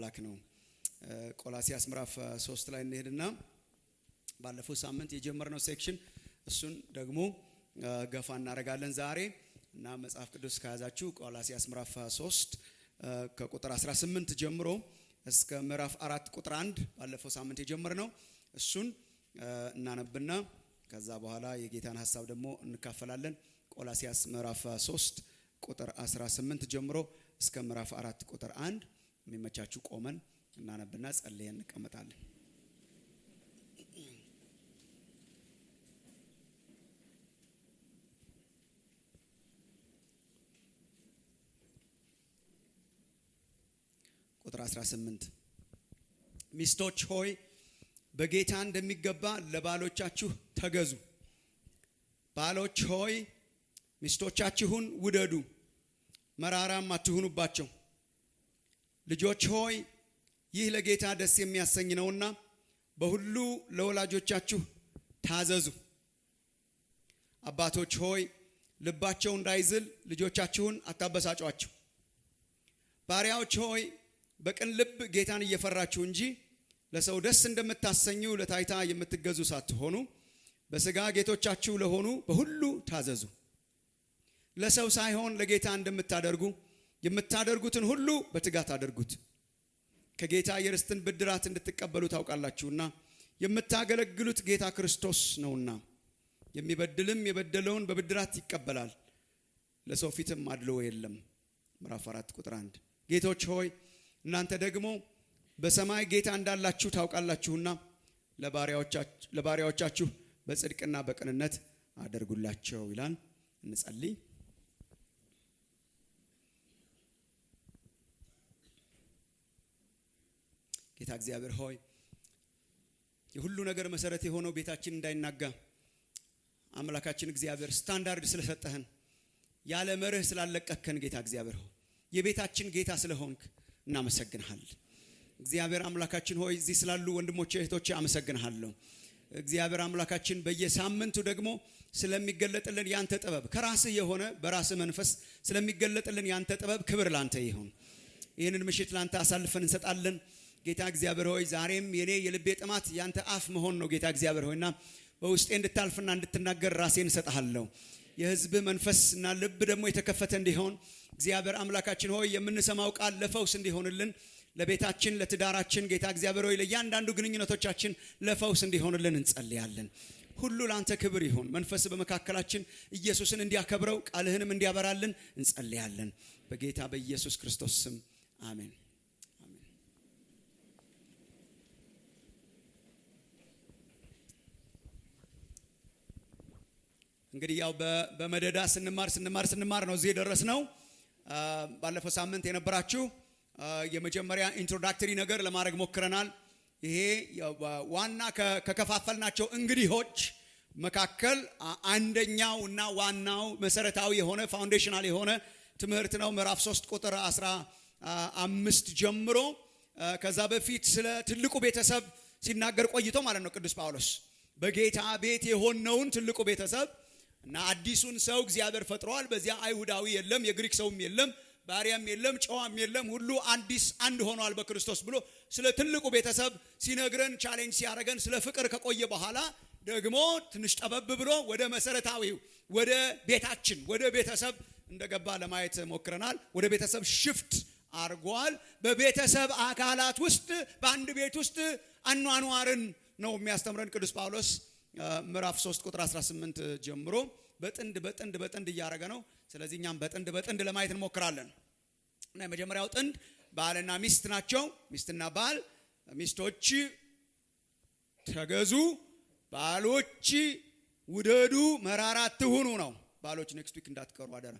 አምላክ ነው። ቆላሲያስ ምዕራፍ ሶስት ላይ እንሄድና ባለፈው ሳምንት የጀመርነው ሴክሽን እሱን ደግሞ ገፋ እናደርጋለን ዛሬ እና መጽሐፍ ቅዱስ ከያዛችሁ ቆላሲያስ ምዕራፍ 3 ከቁጥር 18 ጀምሮ እስከ ምዕራፍ አራት ቁጥር አንድ ባለፈው ሳምንት የጀመርነው እሱን እናነብና ከዛ በኋላ የጌታን ሀሳብ ደግሞ እንካፈላለን። ቆላሲያስ ምዕራፍ 3 ቁጥር 18 ጀምሮ እስከ ምዕራፍ አራት ቁጥር አንድ የሚመቻችሁ ቆመን እናነብና ጸልየን እንቀመጣለን። ቁጥር 18 ሚስቶች ሆይ በጌታ እንደሚገባ ለባሎቻችሁ ተገዙ። ባሎች ሆይ ሚስቶቻችሁን ውደዱ፣ መራራም አትሁኑባቸው። ልጆች ሆይ ይህ ለጌታ ደስ የሚያሰኝ ነውና በሁሉ ለወላጆቻችሁ ታዘዙ። አባቶች ሆይ ልባቸው እንዳይዝል ልጆቻችሁን አታበሳጯቸው። ባሪያዎች ሆይ በቅን ልብ ጌታን እየፈራችሁ እንጂ ለሰው ደስ እንደምታሰኙ ለታይታ የምትገዙ ሳትሆኑ በሥጋ ጌቶቻችሁ ለሆኑ በሁሉ ታዘዙ። ለሰው ሳይሆን ለጌታ እንደምታደርጉ የምታደርጉትን ሁሉ በትጋት አድርጉት። ከጌታ የርስትን ብድራት እንድትቀበሉ ታውቃላችሁና የምታገለግሉት ጌታ ክርስቶስ ነውና። የሚበድልም የበደለውን በብድራት ይቀበላል፣ ለሰው ፊትም አድሎ የለም። ምዕራፍ አራት ቁጥር አንድ ጌቶች ሆይ እናንተ ደግሞ በሰማይ ጌታ እንዳላችሁ ታውቃላችሁና ለባሪያዎቻችሁ በጽድቅና በቅንነት አደርጉላቸው ይላል። እንጸልይ። ጌታ እግዚአብሔር ሆይ የሁሉ ነገር መሰረት የሆነው ቤታችን እንዳይናጋ አምላካችን እግዚአብሔር ስታንዳርድ ስለሰጠህን ያለ መርህ ስላለቀከን ጌታ እግዚአብሔር ሆይ የቤታችን ጌታ ስለሆንክ እናመሰግንሃል። እግዚአብሔር አምላካችን ሆይ እዚህ ስላሉ ወንድሞቼ እህቶቼ አመሰግንሃለሁ። እግዚአብሔር አምላካችን በየሳምንቱ ደግሞ ስለሚገለጥልን ያንተ ጥበብ ከራስህ የሆነ በራስህ መንፈስ ስለሚገለጥልን ያንተ ጥበብ ክብር ላንተ ይሁን። ይህንን ምሽት ላንተ አሳልፈን እንሰጣለን። ጌታ እግዚአብሔር ሆይ ዛሬም የኔ የልቤ ጥማት ያንተ አፍ መሆን ነው። ጌታ እግዚአብሔር ሆይና በውስጤ እንድታልፍና እንድትናገር ራሴን እሰጥሃለሁ። የህዝብህ መንፈስና ልብ ደግሞ የተከፈተ እንዲሆን እግዚአብሔር አምላካችን ሆይ የምንሰማው ቃል ለፈውስ እንዲሆንልን ለቤታችን፣ ለትዳራችን ጌታ እግዚአብሔር ሆይ ለእያንዳንዱ ግንኙነቶቻችን ለፈውስ እንዲሆንልን እንጸልያለን። ሁሉ ለአንተ ክብር ይሁን። መንፈስ በመካከላችን ኢየሱስን እንዲያከብረው ቃልህንም እንዲያበራልን እንጸልያለን። በጌታ በኢየሱስ ክርስቶስ ስም አሜን። እንግዲህ ያው በመደዳ ስንማር ስንማር ስንማር ነው እዚህ የደረስነው። ባለፈው ሳምንት የነበራችሁ የመጀመሪያ ኢንትሮዳክተሪ ነገር ለማድረግ ሞክረናል። ይሄ ዋና ከከፋፈልናቸው እንግዲሆች መካከል አንደኛው እና ዋናው መሰረታዊ የሆነ ፋውንዴሽናል የሆነ ትምህርት ነው። ምዕራፍ 3 ቁጥር 15 ጀምሮ ከዛ በፊት ስለ ትልቁ ቤተሰብ ሲናገር ቆይቶ ማለት ነው ቅዱስ ጳውሎስ በጌታ ቤት የሆነውን ትልቁ ቤተሰብ እና አዲሱን ሰው እግዚአብሔር ፈጥረዋል። በዚያ አይሁዳዊ የለም፣ የግሪክ ሰውም የለም፣ ባሪያም የለም፣ ጨዋም የለም፣ ሁሉ አዲስ አንድ ሆኗል በክርስቶስ ብሎ ስለ ትልቁ ቤተሰብ ሲነግረን ቻሌንጅ ሲያደርገን ስለ ፍቅር ከቆየ በኋላ ደግሞ ትንሽ ጠበብ ብሎ ወደ መሰረታዊው ወደ ቤታችን ወደ ቤተሰብ እንደገባ ለማየት ሞክረናል። ወደ ቤተሰብ ሽፍት አርጓል። በቤተሰብ አካላት ውስጥ በአንድ ቤት ውስጥ አኗኗርን ነው የሚያስተምረን ቅዱስ ጳውሎስ ምዕራፍ 3 ቁጥር 18 ጀምሮ በጥንድ በጥንድ በጥንድ እያደረገ ነው። ስለዚህ እኛም በጥንድ በጥንድ ለማየት እንሞክራለን እና የመጀመሪያው ጥንድ ባልና ሚስት ናቸው። ሚስትና ባል፣ ሚስቶች ተገዙ፣ ባሎች ውደዱ፣ መራራ አትሁኑ ነው። ባሎች ኔክስት ዊክ እንዳትቀሩ አደራ።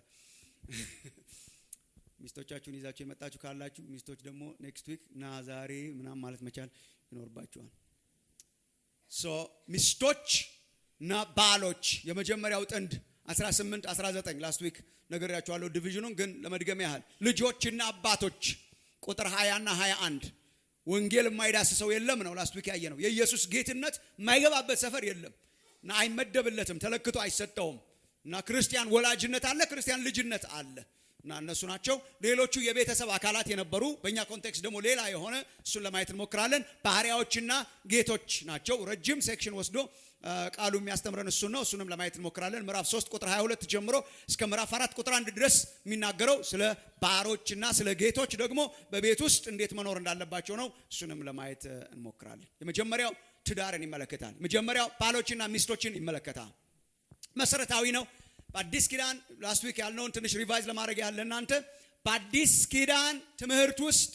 ሚስቶቻችሁን ይዛችሁ የመጣችሁ ካላችሁ ሚስቶች ደግሞ ኔክስት ዊክ ና ዛሬ ምናም ማለት መቻል ይኖርባችኋል። ሶ ሚስቶች እና ባሎች የመጀመሪያው ጥንድ 18 19 ላስት ዊክ ነግሬያችኋለሁ ዲቪዥኑን ግን ለመድገም ያህል ልጆችና አባቶች ቁጥር 20 እና 21 ወንጌል የማይዳስሰው የለም ነው ላስት ዊክ ያየ ነው የኢየሱስ ጌትነት የማይገባበት ሰፈር የለም እና አይመደብለትም ተለክቶ አይሰጠውም እና ክርስቲያን ወላጅነት አለ ክርስቲያን ልጅነት አለ እና እነሱ ናቸው። ሌሎቹ የቤተሰብ አካላት የነበሩ በእኛ ኮንቴክስት ደግሞ ሌላ የሆነ እሱን ለማየት እንሞክራለን። ባሪያዎችና ጌቶች ናቸው። ረጅም ሴክሽን ወስዶ ቃሉ የሚያስተምረን እሱን ነው። እሱንም ለማየት እንሞክራለን። ምዕራፍ 3 ቁጥር 22 ጀምሮ እስከ ምዕራፍ 4 ቁጥር 1 ድረስ የሚናገረው ስለ ባሮችና ስለ ጌቶች ደግሞ በቤት ውስጥ እንዴት መኖር እንዳለባቸው ነው። እሱንም ለማየት እንሞክራለን። የመጀመሪያው ትዳርን ይመለከታል። መጀመሪያው ባሎችና ሚስቶችን ይመለከታል። መሰረታዊ ነው። በአዲስ ኪዳን ላስት ዊክ ያልነውን ትንሽ ሪቫይዝ ለማድረግ ያለ እናንተ በአዲስ ኪዳን ትምህርት ውስጥ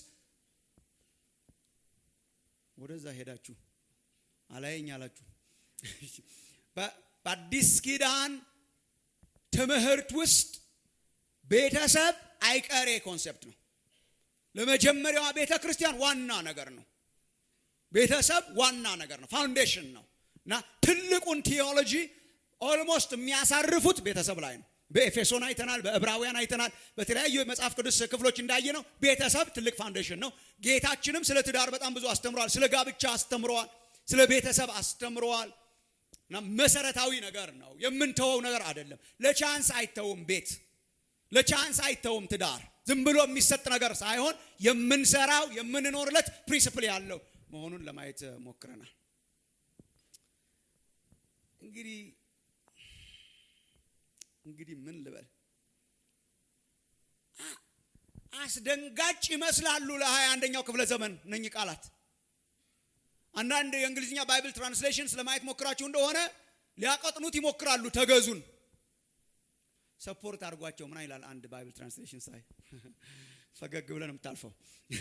ወደዛ ሄዳችሁ አላየኝ አላችሁ። በአዲስ ኪዳን ትምህርት ውስጥ ቤተሰብ አይቀሬ ኮንሴፕት ነው። ለመጀመሪያዋ ቤተ ክርስቲያን ዋና ነገር ነው። ቤተሰብ ዋና ነገር ነው፣ ፋውንዴሽን ነው እና ትልቁን ቲዮሎጂ ኦልሞስት የሚያሳርፉት ቤተሰብ ላይ ነው። በኤፌሶን አይተናል፣ በዕብራውያን አይተናል፣ በተለያዩ የመጽሐፍ ቅዱስ ክፍሎች እንዳየ ነው ቤተሰብ ትልቅ ፋውንዴሽን ነው። ጌታችንም ስለ ትዳር በጣም ብዙ አስተምረዋል። ስለ ጋብቻ አስተምረዋል። ስለ ቤተሰብ አስተምረዋል። እና መሰረታዊ ነገር ነው። የምንተወው ነገር አይደለም። ለቻንስ አይተውም። ቤት ለቻንስ አይተውም። ትዳር ዝም ብሎ የሚሰጥ ነገር ሳይሆን የምንሰራው የምንኖርለት ፕሪንስፕል ያለው መሆኑን ለማየት ሞክረናል። እንግዲህ እንግዲህ ምን ልበል አስደንጋጭ ይመስላሉ ለሀያ አንደኛው ክፍለ ዘመን እነኚህ ቃላት አንዳንድ የእንግሊዝኛ ባይብል ትራንስሌሽን ስለማየት ሞክራችሁ እንደሆነ ሊያቀጥኑት ይሞክራሉ ተገዙን ሰፖርት አድርጓቸው ምና ይላል አንድ ባይብል ትራንስሌሽን ሳይ ፈገግ ብለን የምታልፈው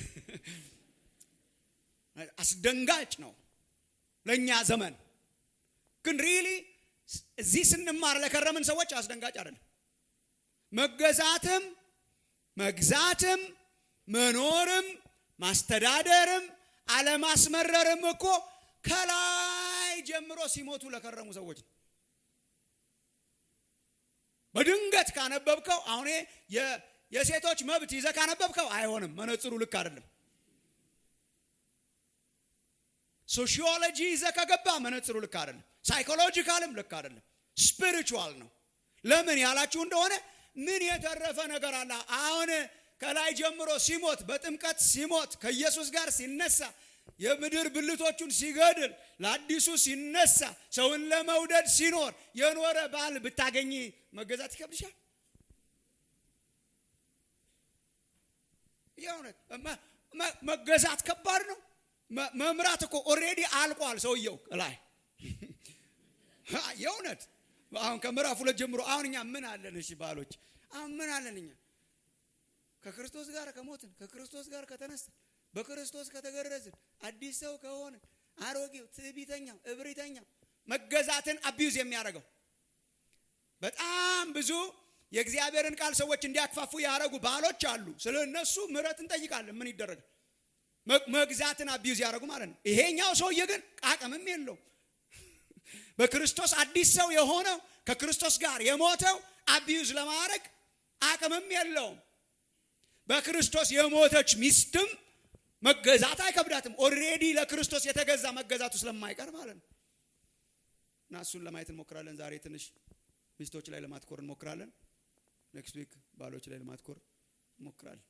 አስደንጋጭ ነው ለእኛ ዘመን ግን ሪሊ እዚህ ስንማር ለከረምን ሰዎች አስደንጋጭ አይደለም መገዛትም መግዛትም መኖርም ማስተዳደርም አለማስመረርም እኮ ከላይ ጀምሮ ሲሞቱ ለከረሙ ሰዎች ነው በድንገት ካነበብከው አሁን የሴቶች መብት ይዘ ካነበብከው አይሆንም መነጽሩ ልክ አይደለም ሶሺዮሎጂ ይዘ ከገባ መነጽሩ ልክ አይደለም ሳይኮሎጂካልም ልክ አይደለም ስፒሪቹዋል ነው ለምን ያላችሁ እንደሆነ ምን የተረፈ ነገር አለ አሁን ከላይ ጀምሮ ሲሞት በጥምቀት ሲሞት ከኢየሱስ ጋር ሲነሳ የምድር ብልቶቹን ሲገድል ለአዲሱ ሲነሳ ሰውን ለመውደድ ሲኖር የኖረ ባል ብታገኝ መገዛት ይከብድሻል የእውነት መገዛት ከባድ ነው መምራት እኮ ኦሬዲ አልቋል ሰውየው ላይ የእውነት አሁን ከምዕራፍ ሁለት ጀምሮ አሁን እኛ ምን አለን እሺ ባሎች አሁን ምን አለን እኛ ከክርስቶስ ጋር ከሞትን ከክርስቶስ ጋር ከተነሳን በክርስቶስ ከተገረዝን አዲስ ሰው ከሆነ አሮጌው ትዕቢተኛው እብሪተኛው መገዛትን አቢዩዝ የሚያደርገው በጣም ብዙ የእግዚአብሔርን ቃል ሰዎች እንዲያክፋፉ ያደረጉ ባሎች አሉ ስለ እነሱ ምረት እንጠይቃለን ምን ይደረጋል መግዛትን አቢዩዝ ያደረጉ ማለት ነው ይሄኛው ሰውዬ ግን አቅምም የለው በክርስቶስ አዲስ ሰው የሆነው ከክርስቶስ ጋር የሞተው አቢዩዝ ለማድረግ አቅምም የለውም በክርስቶስ የሞተች ሚስትም መገዛት አይከብዳትም ኦሬዲ ለክርስቶስ የተገዛ መገዛቱ ስለማይቀር ማለት ነው እና እሱን ለማየት እንሞክራለን ዛሬ ትንሽ ሚስቶች ላይ ለማትኮር እንሞክራለን ኔክስት ዊክ ባሎች ላይ ለማትኮር እንሞክራለን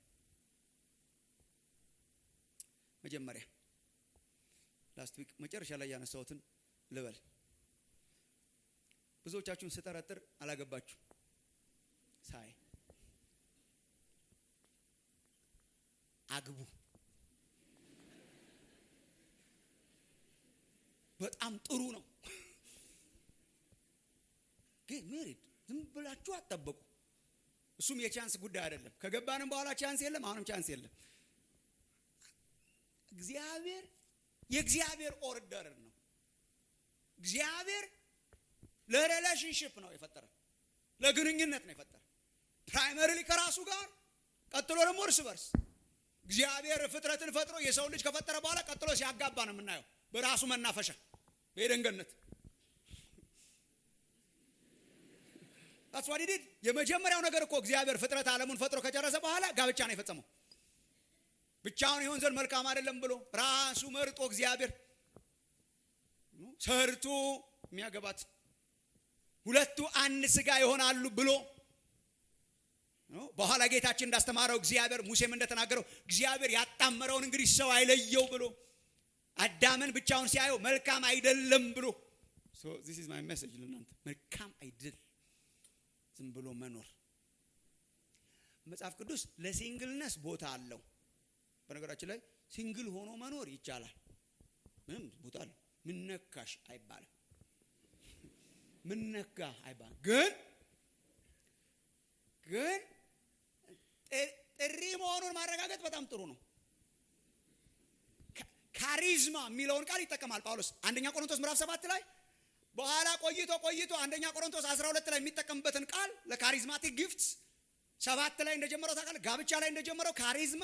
መጀመሪያ ላስት ዊክ መጨረሻ ላይ ያነሳሁትን ልበል ብዙዎቻችሁን ስጠረጥር አላገባችሁ ሳይ አግቡ በጣም ጥሩ ነው ግን ሜሪድ ዝም ብላችሁ አጠበቁ እሱም የቻንስ ጉዳይ አይደለም ከገባንም በኋላ ቻንስ የለም አሁንም ቻንስ የለም እግዚአብሔር የእግዚአብሔር ኦርደር ነው እግዚአብሔር ለሬሌሽንሽፕ ነው የፈጠረ ለግንኙነት ነው የፈጠረ ፕራይመሪሊ ከራሱ ጋር ቀጥሎ ደግሞ እርስ በርስ እግዚአብሔር ፍጥረትን ፈጥሮ የሰው ልጅ ከፈጠረ በኋላ ቀጥሎ ሲያጋባ ነው የምናየው በራሱ መናፈሻ በኤደንገነት ታስዋዲዲድ የመጀመሪያው ነገር እኮ እግዚአብሔር ፍጥረት ዓለሙን ፈጥሮ ከጨረሰ በኋላ ጋብቻ ነው የፈጸመው ብቻውን ይሆን ዘንድ መልካም አይደለም ብሎ ራሱ መርጦ እግዚአብሔር ሰርቶ የሚያገባት ሁለቱ አንድ ስጋ ይሆናሉ ብሎ በኋላ ጌታችን እንዳስተማረው እግዚአብሔር ሙሴም እንደተናገረው እግዚአብሔር ያጣመረውን እንግዲህ ሰው አይለየው ብሎ አዳምን ብቻውን ሲያየው መልካም አይደለም ብሎ ዚስ ኢዝ ማይ ሜሴጅ ለእናንተ መልካም አይደል ዝም ብሎ መኖር መጽሐፍ ቅዱስ ለሲንግልነስ ቦታ አለው በነገራችን ላይ ሲንግል ሆኖ መኖር ይቻላል ምንም ቦታ አለው ምነካሽ አይባልም ምነካ አይባልም ግን ግን ጥሪ መሆኑን ማረጋገጥ በጣም ጥሩ ነው ካሪዝማ የሚለውን ቃል ይጠቀማል ጳውሎስ አንደኛ ቆሮንቶስ ምዕራፍ ሰባት ላይ በኋላ ቆይቶ ቆይቶ አንደኛ ቆሮንቶስ 12 ላይ የሚጠቀምበትን ቃል ለካሪዝማቲክ ጊፍትስ ሰባት ላይ እንደጀመረው ታውቃለህ ጋብቻ ላይ እንደጀመረው ካሪዝማ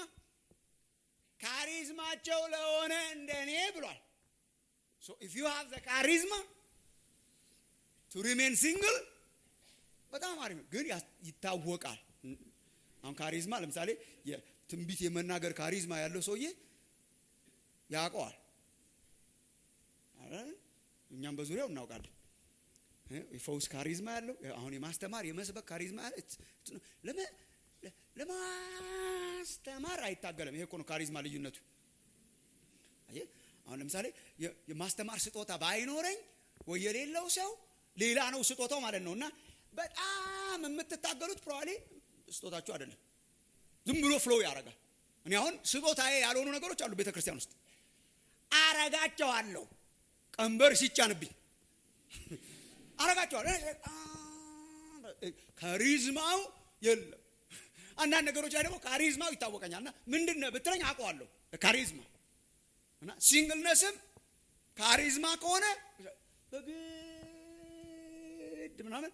ካሪዝማቸው ለሆነ እንደኔ ብሏል ሶ ኢፍ ዩ ሃቭ ዘ ካሪዝማ ቱ ሪሜን ሲንግል በጣም አሪፍ ግን ይታወቃል አሁን ካሪዝማ ለምሳሌ ትንቢት የመናገር ካሪዝማ ያለው ሰውዬ ያውቀዋል እኛም በዙሪያው እናውቃለን የፈውስ ካሪዝማ ያለው አሁን የማስተማር የመስበክ ካሪዝማ ለማስተማር አይታገለም ይሄ እኮ ነው ካሪዝማ ልዩነቱ አሁን ለምሳሌ የማስተማር ስጦታ ባይኖረኝ ወይ የሌለው ሰው ሌላ ነው ስጦታው ማለት ነው እና በጣም የምትታገሉት ፕሮባብሊ ስጦታችሁ አይደለም ዝም ብሎ ፍሎው ያደርጋል እኔ አሁን ስጦታዬ ያልሆኑ ነገሮች አሉ ቤተ ክርስቲያን ውስጥ አረጋቸዋለሁ ቀንበር ሲጫንብኝ አረጋቸዋለሁ ካሪዝማው የለም አንዳንድ ነገሮች ላይ ደግሞ ካሪዝማው ይታወቀኛል እና ምንድን ነው ብትለኝ አውቀዋለሁ ካሪዝማ እና ሲንግልነስም ካሪዝማ ከሆነ በግድ ምናምን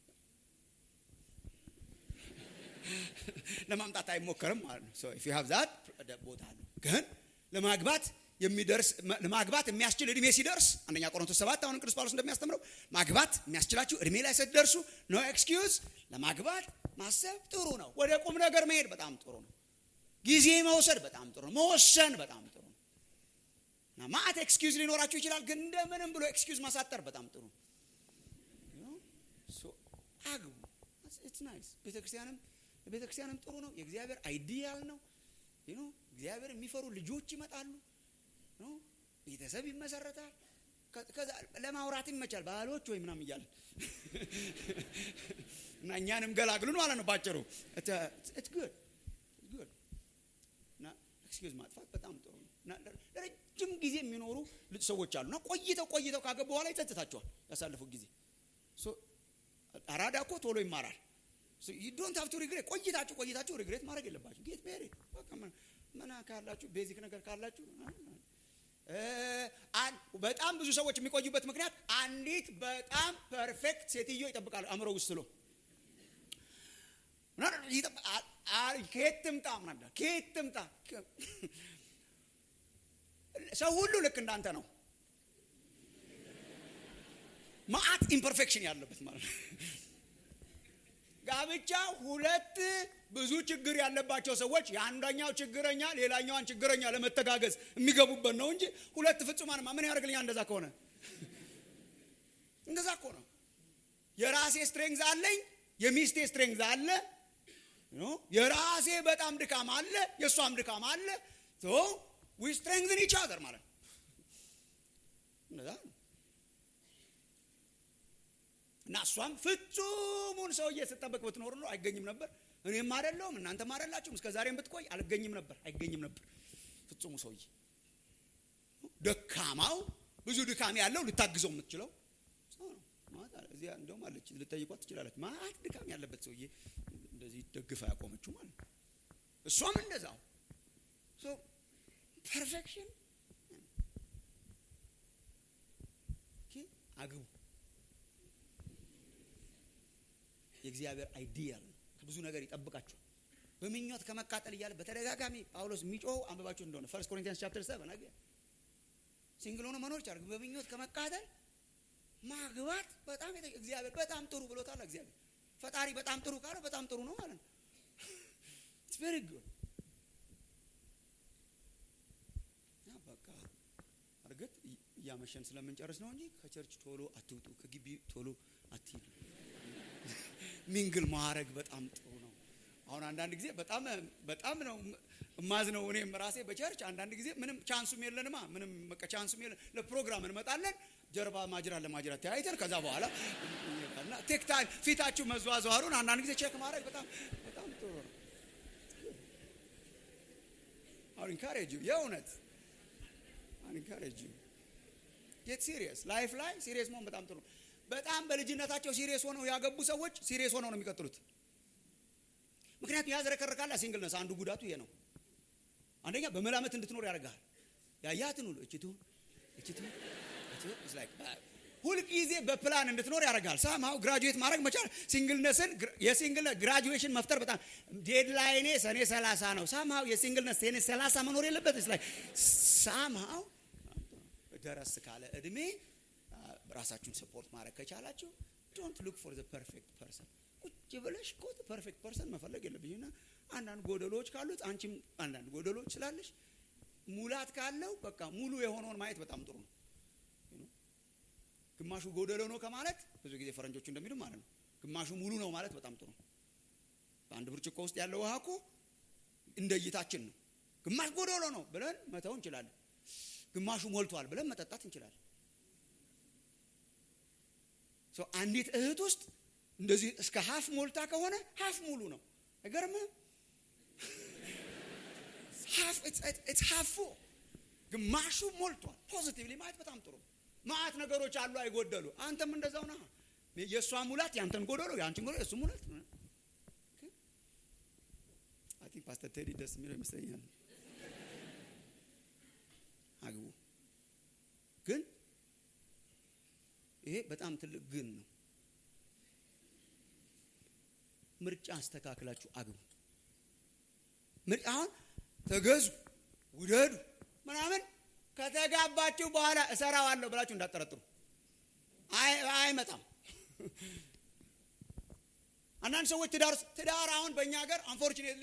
ለማምጣት አይሞከርም ማለት ነው ሶ ኢፍ ዩ ሃቭ ዛት ቦታ አለ ግን ለማግባት የሚደርስ ለማግባት የሚያስችል እድሜ ሲደርስ አንደኛ ቆሮንቶስ ሰባት አሁን ቅዱስ ጳውሎስ እንደሚያስተምረው ማግባት የሚያስችላችሁ እድሜ ላይ ስትደርሱ ኖ ኤክስኪውዝ ለማግባት ማሰብ ጥሩ ነው ወደ ቁም ነገር መሄድ በጣም ጥሩ ነው ጊዜ መውሰድ በጣም ጥሩ ነው መወሰን በጣም ጥሩ ነው እና ማአት ኤክስኪውዝ ሊኖራችሁ ይችላል ግን እንደምንም ብሎ ኤክስኪውዝ ማሳጠር በጣም ጥሩ ነው አግቡ ኢትስ ናይስ ቤተክርስቲያንም ቤተክርስቲያንም ጥሩ ነው የእግዚአብሔር አይዲያል ነው እግዚአብሔር የሚፈሩ ልጆች ይመጣሉ ቤተሰብ ይመሰረታል ለማውራት ይመቻል ባህሎች ወይ ምናም እያለን እና እኛንም ገላግሉን ማለት ነው ባጭሩ እና ኤክስኪውዝ ማጥፋት በጣም ጥሩ ነው እና ለረጅም ጊዜ የሚኖሩ ሰዎች አሉ እና ቆይተው ቆይተው ካገቡ በኋላ ይጸጥታቸዋል ያሳለፉ ጊዜ አራዳ እኮ ቶሎ ይማራል ዶንት ሀቭ ቱ ሪግሬት ቆይታችሁ ቆይታችሁ ሪግሬት ማድረግ የለባችሁ ጌት ሜሪድ ምን ካላችሁ ቤዚክ ነገር ካላችሁ በጣም ብዙ ሰዎች የሚቆዩበት ምክንያት አንዲት በጣም ፐርፌክት ሴትዮ ይጠብቃሉ አእምሮ ውስጥ ስሎ ከየት ትምጣ ምናምን ከየት ትምጣ ሰው ሁሉ ልክ እንዳንተ ነው ማአት ኢምፐርፌክሽን ያለበት ማለት ነው ጋብቻ ሁለት ብዙ ችግር ያለባቸው ሰዎች የአንደኛው ችግረኛ ሌላኛዋን ችግረኛ ለመተጋገዝ የሚገቡበት ነው እንጂ ሁለት ፍጹማንማ ምን ያደርግልኛል እንደዛ ከሆነ እንደዛ እኮ ነው የራሴ ስትሬንግዝ አለኝ የሚስቴ ስትሬንግዝ አለ የራሴ በጣም ድካም አለ የእሷም ድካም አለ ዊ ስትሬንግዝን ኢች አዘር ማለት እንደዛ ነው እና እሷም ፍጹሙን ሰውዬ ስጠበቅ ብትኖር ነው አይገኝም ነበር እኔም አይደለሁም እናንተም አይደላችሁም እስከ ዛሬም ብትቆይ አልገኝም ነበር አይገኝም ነበር ፍጹሙ ሰውዬ ደካማው ብዙ ድካም ያለው ልታግዘው የምትችለው እዚያ እንደውም አለች ልጠይቋት ትችላለች ማት ድካም ያለበት ሰውዬ እንደዚህ ደግፋ ያቆመችው ማለት ነው እሷም እንደዛው ፐርፌክሽን አግቡ የእግዚአብሔር አይዲያል ነው ከብዙ ነገር ይጠብቃችኋል በምኞት ከመቃጠል እያለ በተደጋጋሚ ጳውሎስ የሚጮኸው አንብባችሁ እንደሆነ ፈርስት ኮሪንቲያንስ ቻፕተር ሰቨን አገ ሲንግል ሆኖ መኖር ይቻላል በምኞት ከመቃጠል ማግባት በጣም እግዚአብሔር በጣም ጥሩ ብሎታል እግዚአብሔር ፈጣሪ በጣም ጥሩ ካለ በጣም ጥሩ ነው ማለት ነው ኢትስ ቬሪ ጉድ በቃ እርግጥ እያመሸን ስለምንጨርስ ነው እንጂ ከቸርች ቶሎ አትውጡ ከግቢ ቶሎ አትሂዱ ሚንግል ማድረግ በጣም ጥሩ ነው አሁን አንዳንድ ጊዜ በጣም በጣም ነው እማዝ ነው እኔም ራሴ በቸርች አንዳንድ ጊዜ ምንም ቻንሱም የለንማ ምንም በቃ ቻንሱም የለን ለፕሮግራም እንመጣለን ጀርባ ማጅራት ለማጅራት ተያይተን ከዛ በኋላ እና ቴክታ ፊታችሁ መዘዋዘዋሩን አንዳንድ ጊዜ ቼክ ማድረግ በጣም በጣም ጥሩ ነው አሁን ኢንካሬጅ የእውነት አሁን ኢንካሬጅ ጌት ሲሪየስ ላይፍ ላይ ሲሪየስ መሆን በጣም ጥሩ ነው በጣም በልጅነታቸው ሲሪየስ ሆነው ያገቡ ሰዎች ሲሪየስ ሆነው ነው የሚቀጥሉት ምክንያቱም ያዝረከርካላ ሲንግልነስ አንዱ ጉዳቱ ይሄ ነው አንደኛ በመላመት እንድትኖር ያደርግሃል ያያትን ሁሉ እችቱ እችቱ ሁልጊዜ በፕላን እንድትኖር ያደርጋል ሳማው ግራጁዌት ማድረግ መቻል ሲንግልነስን የሲንግል ግራጁዌሽን መፍጠር በጣም ዴድላይኔ ሰኔ ሰላሳ ነው ሳምሃው የሲንግልነስ ሰኔ ሰላሳ መኖር የለበት ላይ ሳምሃው ደረስ ካለ እድሜ ራሳችሁን ሰፖርት ማድረግ ከቻላችሁ ዶንት ሉክ ፎር ዘ ፐርፌክት ፐርሰን ቁጭ ብለሽ እኮ ፐርፌክት ፐርሰን መፈለግ የለብኝና አንዳንድ ጎደሎች ካሉት አንቺም አንዳንድ ጎደሎች ስላለሽ ሙላት ካለው በቃ ሙሉ የሆነውን ማየት በጣም ጥሩ ነው ግማሹ ጎደሎ ነው ከማለት ብዙ ጊዜ ፈረንጆቹ እንደሚሉ ማለት ነው ግማሹ ሙሉ ነው ማለት በጣም ጥሩ ነው በአንድ ብርጭቆ ውስጥ ያለው ውሃ እኮ እንደ እይታችን ነው ግማሽ ጎደሎ ነው ብለን መተው እንችላለን ግማሹ ሞልቷል ብለን መጠጣት እንችላለን አንዲት እህት ውስጥ እንደዚህ እስከ ሀፍ ሞልታ ከሆነ ሀፍ ሙሉ ነው አይገርምም ሀፉ ግማሹ ሞልቷል ፖዚቲቭሊ ማየት በጣም ጥሩ ማአት ነገሮች አሉ አይጎደሉ አንተም እንደዛው ና የእሷ ሙላት ያንተን ጎደሎ የአንቺን ጎደሎ የእሱ ሙላት አይ ቲንክ ፓስተር ቴዲ ደስ የሚለው ይመስለኛል አግቡ ግን ይሄ በጣም ትልቅ ግን ነው ምርጫ አስተካክላችሁ አግቡ አሁን ተገዙ ውደዱ ምናምን ከተጋባችሁ በኋላ እሰራዋለሁ ብላችሁ እንዳጠረጥሩ አይመጣም አንዳንድ ሰዎች ትዳር ትዳር አሁን በእኛ ሀገር አንፎርቹኔትሊ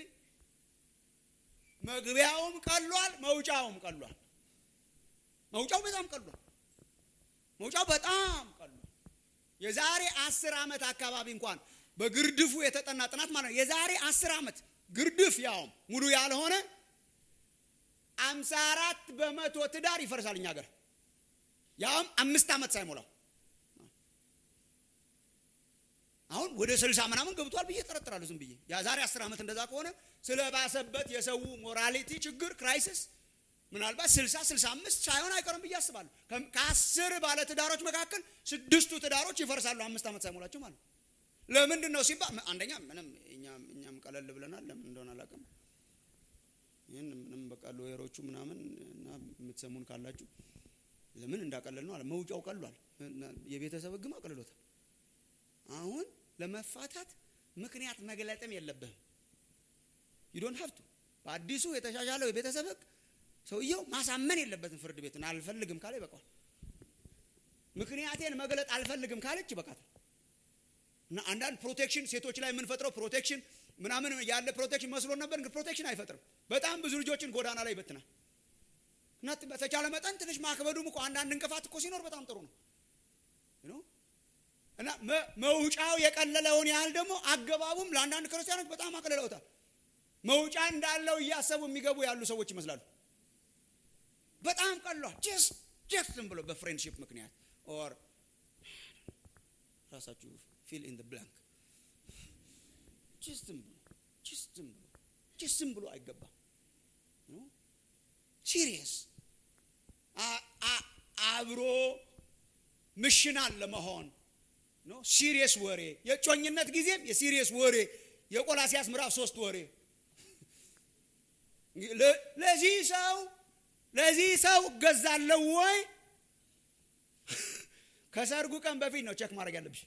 መግቢያውም ቀሏል መውጫውም ቀሏል መውጫው በጣም ቀሏል መውጫው በጣም ቀሏል የዛሬ አስር ዓመት አካባቢ እንኳን በግርድፉ የተጠና ጥናት ማለት ነው የዛሬ አስር ዓመት ግርድፍ ያውም ሙሉ ያልሆነ አምሳ አራት በመቶ ትዳር ይፈርሳል እኛ ሀገር ያውም አምስት ዓመት ሳይሞላው አሁን ወደ ስልሳ ምናምን ገብቷል ብዬ ጠረጥራለሁ ዝም ብዬ የዛሬ አስር ዓመት እንደዛ ከሆነ ስለባሰበት የሰው ሞራሊቲ ችግር ክራይሲስ ምናልባት ስልሳ ስልሳ አምስት ሳይሆን አይቀርም ብዬ አስባለሁ ከአስር ባለ ትዳሮች መካከል ስድስቱ ትዳሮች ይፈርሳሉ አምስት ዓመት ሳይሞላቸው ማለት ነው ለምንድን ነው ሲባል አንደኛ ምንም እኛም ቀለል ብለናል ለምን እንደሆነ አላውቅም ይህን ምንም በቃ ሎየሮቹ ምናምን እና የምትሰሙን ካላችሁ ለምን እንዳቀለል ነው አለ መውጫው ቀሏል የቤተሰብ ህግም አቅልሎታል አሁን ለመፋታት ምክንያት መግለጥም የለብህም ዩዶን ሀብቱ በአዲሱ የተሻሻለው የቤተሰብ ህግ ሰውየው ማሳመን የለበትም ፍርድ ቤትን አልፈልግም ካለ ይበቃዋል ምክንያቴን መግለጥ አልፈልግም ካለች ይበቃታል እና አንዳንድ ፕሮቴክሽን ሴቶች ላይ የምንፈጥረው ፕሮቴክሽን ምናምን ያለ ፕሮቴክሽን መስሎን ነበር ግን ፕሮቴክሽን አይፈጥርም በጣም ብዙ ልጆችን ጎዳና ላይ ይበትናል እና በተቻለ መጠን ትንሽ ማክበዱም እኮ አንዳንድ እንቅፋት እኮ ሲኖር በጣም ጥሩ ነው እና መውጫው የቀለለውን ያህል ደግሞ አገባቡም ለአንዳንድ ክርስቲያኖች በጣም አቅልለውታል መውጫ እንዳለው እያሰቡ የሚገቡ ያሉ ሰዎች ይመስላሉ በጣም ቀሏል ጀስት ጀስት ዝም ብሎ በፍሬንድሽፕ ምክንያት ኦር ራሳችሁ ፊል ኢን ብላንክ ጅስም ብሎ ጅስም ብሎ ጅስም ብሎ አይገባም ሲሪየስ አብሮ ምሽናል ለመሆን ሲሪየስ ወሬ የጮኝነት ጊዜም የሲሪየስ ወሬ የቆላሲያስ ምዕራፍ ሶስት ወሬ ለዚህ ሰው ለዚህ ሰው እገዛለሁ ወይ ከሰርጉ ቀን በፊት ነው ቼክ ማድረግ ያለብሽ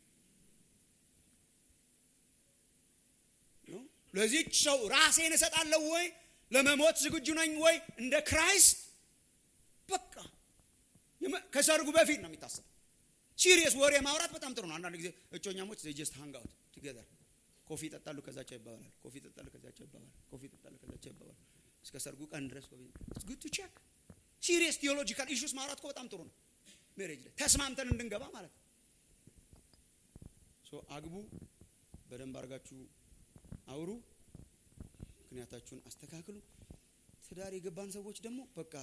ለዚች ሰው ራሴን እሰጣለሁ ወይ ለመሞት ዝግጁ ነኝ ወይ እንደ ክራይስት በቃ ከሰርጉ በፊት ነው የሚታሰብ ሲሪየስ ወሬ ማውራት በጣም ጥሩ ነው አንዳንድ ጊዜ እጮኛሞች ጀስት ሃንግ አውት ቱጌዘር ኮፊ ይጠጣሉ ከዛቸው ይባባላል ኮፊ ይጠጣሉ ከዛቸው ይባባላል ኮፊ ይጠጣሉ ከዛቸው ይባባላል እስከ ሰርጉ ቀን ድረስ ኮፊ ጉድ ቱ ቼክ ሲሪየስ ቴዎሎጂካል ኢሹስ ማውራት እኮ በጣም ጥሩ ነው ሜሬጅ ላይ ተስማምተን እንድንገባ ማለት ነው ሶ አግቡ በደንብ አድርጋችሁ አውሩ ምክንያታችሁን አስተካክሉ። ትዳር የገባን ሰዎች ደግሞ በቃ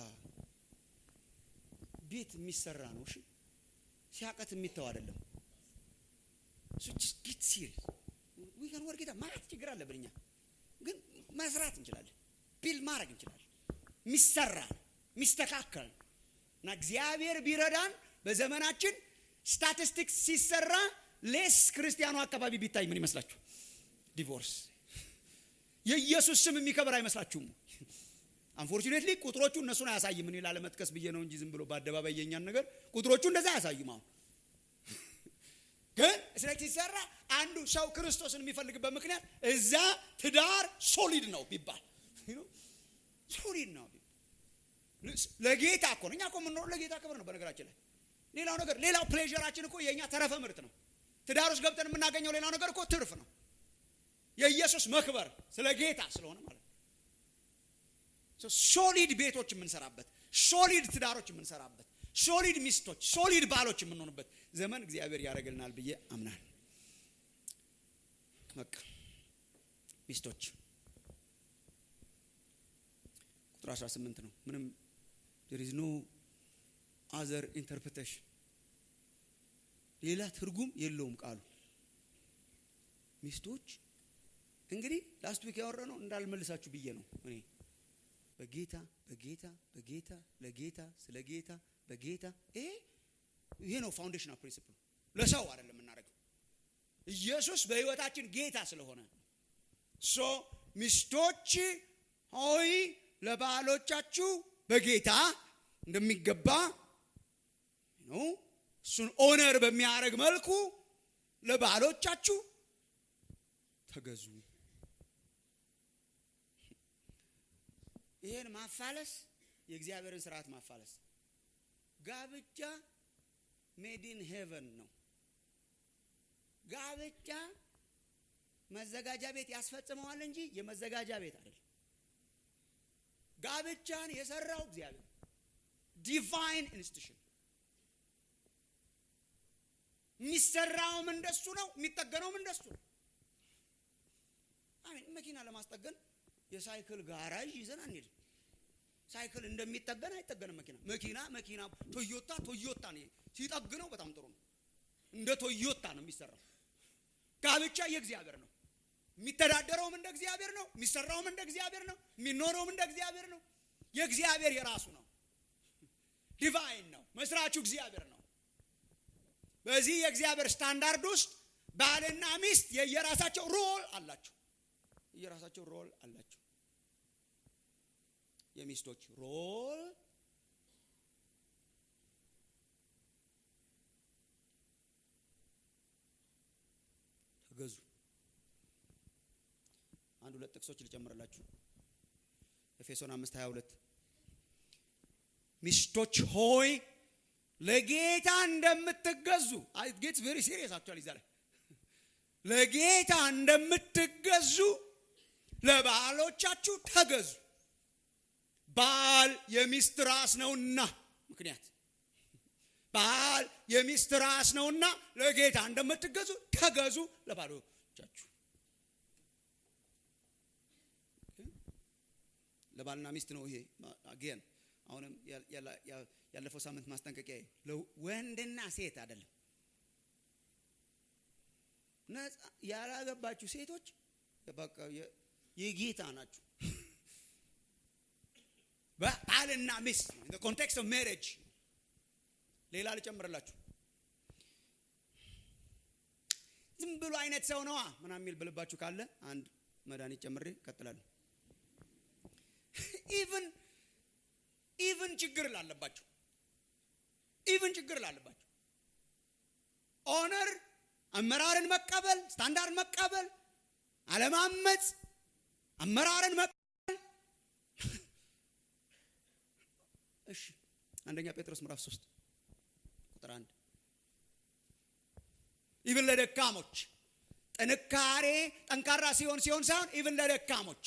ቤት የሚሰራ ነው። እሺ ሲያቀት የሚተው አይደለም። ጌት ሲሪየስ ዊከን ወር ጌታ ማለት ችግር አለብን እኛ ግን መስራት እንችላለን። ቢል ማድረግ እንችላለን። የሚሰራ ነው የሚስተካከል ነው እና እግዚአብሔር ቢረዳን በዘመናችን ስታቲስቲክስ ሲሰራ ሌስ ክርስቲያኑ አካባቢ ቢታይ ምን ይመስላችሁ? ዲቮርስ የኢየሱስ ስም የሚከበር አይመስላችሁም? አንፎርቹኔትሊ ቁጥሮቹ እነሱን አያሳይም። እኔ ላለመጥቀስ ብዬ ነው እንጂ ዝም ብሎ በአደባባይ የኛን ነገር ቁጥሮቹ እንደዛ አያሳዩም። አሁን ግን ስለ ሲሰራ አንዱ ሰው ክርስቶስን የሚፈልግበት ምክንያት እዛ ትዳር ሶሊድ ነው ቢባል ሶሊድ ነው ለጌታ እኮ ነው። እኛ እኮ የምንኖረው ለጌታ ክብር ነው። በነገራችን ላይ ሌላው ነገር ሌላው ፕሌዥራችን እኮ የእኛ ተረፈ ምርት ነው። ትዳር ውስጥ ገብተን የምናገኘው ሌላው ነገር እኮ ትርፍ ነው። የኢየሱስ መክበር ስለ ጌታ ስለሆነ ማለት ነው። ሶሊድ ቤቶች የምንሰራበት፣ ሶሊድ ትዳሮች የምንሰራበት፣ ሶሊድ ሚስቶች፣ ሶሊድ ባሎች የምንሆንበት ዘመን እግዚአብሔር ያደርግልናል ብዬ አምናል። በቃ ሚስቶች ቁጥር 18 ነው። ምንም there is no other interpretation ሌላ ትርጉም የለውም ቃሉ። ሚስቶች እንግዲህ ላስት ዊክ ያወራ ነው እንዳልመልሳችሁ ብዬ ነው እኔ በጌታ በጌታ በጌታ ለጌታ ስለ ጌታ በጌታ ይሄ ይሄ ነው ፋውንዴሽናል ፕሪንሲፕል። ለሰው አይደለም የምናደርገው ኢየሱስ በህይወታችን ጌታ ስለሆነ ሶ ሚስቶች ሆይ ለባሎቻችሁ በጌታ እንደሚገባ ነው እሱን ኦነር በሚያደርግ መልኩ ለባሎቻችሁ ተገዙ። ይህን ማፋለስ የእግዚአብሔርን ስርዓት ማፋለስ። ጋብቻ ሜዲን ሄቨን ነው። ጋብቻ መዘጋጃ ቤት ያስፈጽመዋል እንጂ የመዘጋጃ ቤት አይደለም። ጋብቻን የሰራው እግዚአብሔር ዲቫይን ኢንስቲቱሽን የሚሰራውም እንደሱ ነው፣ የሚጠገነውም እንደሱ ነው። አሜን። መኪና ለማስጠገን የሳይክል ጋራዥ ይዘን አንሄድም። ሳይክል እንደሚጠገን አይጠገንም። መኪና መኪና መኪና ቶዮታ ቶዮታ ነው ሲጠግነው በጣም ጥሩ ነው። እንደ ቶዮታ ነው የሚሰራው። ጋብቻ የእግዚአብሔር ነው። የሚተዳደረውም እንደ እግዚአብሔር ነው። የሚሰራውም እንደ እግዚአብሔር ነው። የሚኖረውም እንደ እግዚአብሔር ነው። የእግዚአብሔር የራሱ ነው። ዲቫይን ነው። መስራቹ እግዚአብሔር ነው። በዚህ የእግዚአብሔር ስታንዳርድ ውስጥ ባልና ሚስት የየራሳቸው ሮል አላቸው። የየራሳቸው ሮል አላቸው። የሚስቶች ሮል ተገዙ። አንድ ሁለት ጥቅሶች ልጨምርላችሁ። ኤፌሶን አምስት ሀያ ሁለት ሚስቶች ሆይ ለጌታ እንደምትገዙ ጌትስ ቬሪ ሲሪየስ አክቹዋሊ ዛሬ ለጌታ እንደምትገዙ ለባሎቻችሁ ተገዙ። ባል የሚስት ራስ ነውና፣ ምክንያት ባል የሚስት ራስ ነውና ለጌታ እንደምትገዙ ተገዙ ለባሎቻችሁ። ለባልና ሚስት ነው ይሄ አጌን አሁንም ያለፈው ሳምንት ማስጠንቀቂያ ወንድና ሴት አይደለም። ያላገባችሁ ሴቶች በቃ የጌታ ናችሁ። ባልና ሚስት ኮንቴክስት ኦፍ ሜሬጅ። ሌላ ልጨምርላችሁ። ዝም ብሎ አይነት ሰው ነዋ ምናምን የሚል ብልባችሁ ካለ አንድ መድኃኒት ጨምሬ እቀጥላለሁ። ኢቭን ኢቭን ችግር ላለባቸው ኢቭን ችግር ላለባቸው ኦነር አመራርን መቀበል ስታንዳርድ መቀበል አለማመፅ አመራርን መቀበል እሺ አንደኛ ጴጥሮስ ምዕራፍ 3 ቁጥር አንድ ኢቭን ለደካሞች ጥንካሬ ጠንካራ ሲሆን ሲሆን ሳይሆን ኢቭን ለደካሞች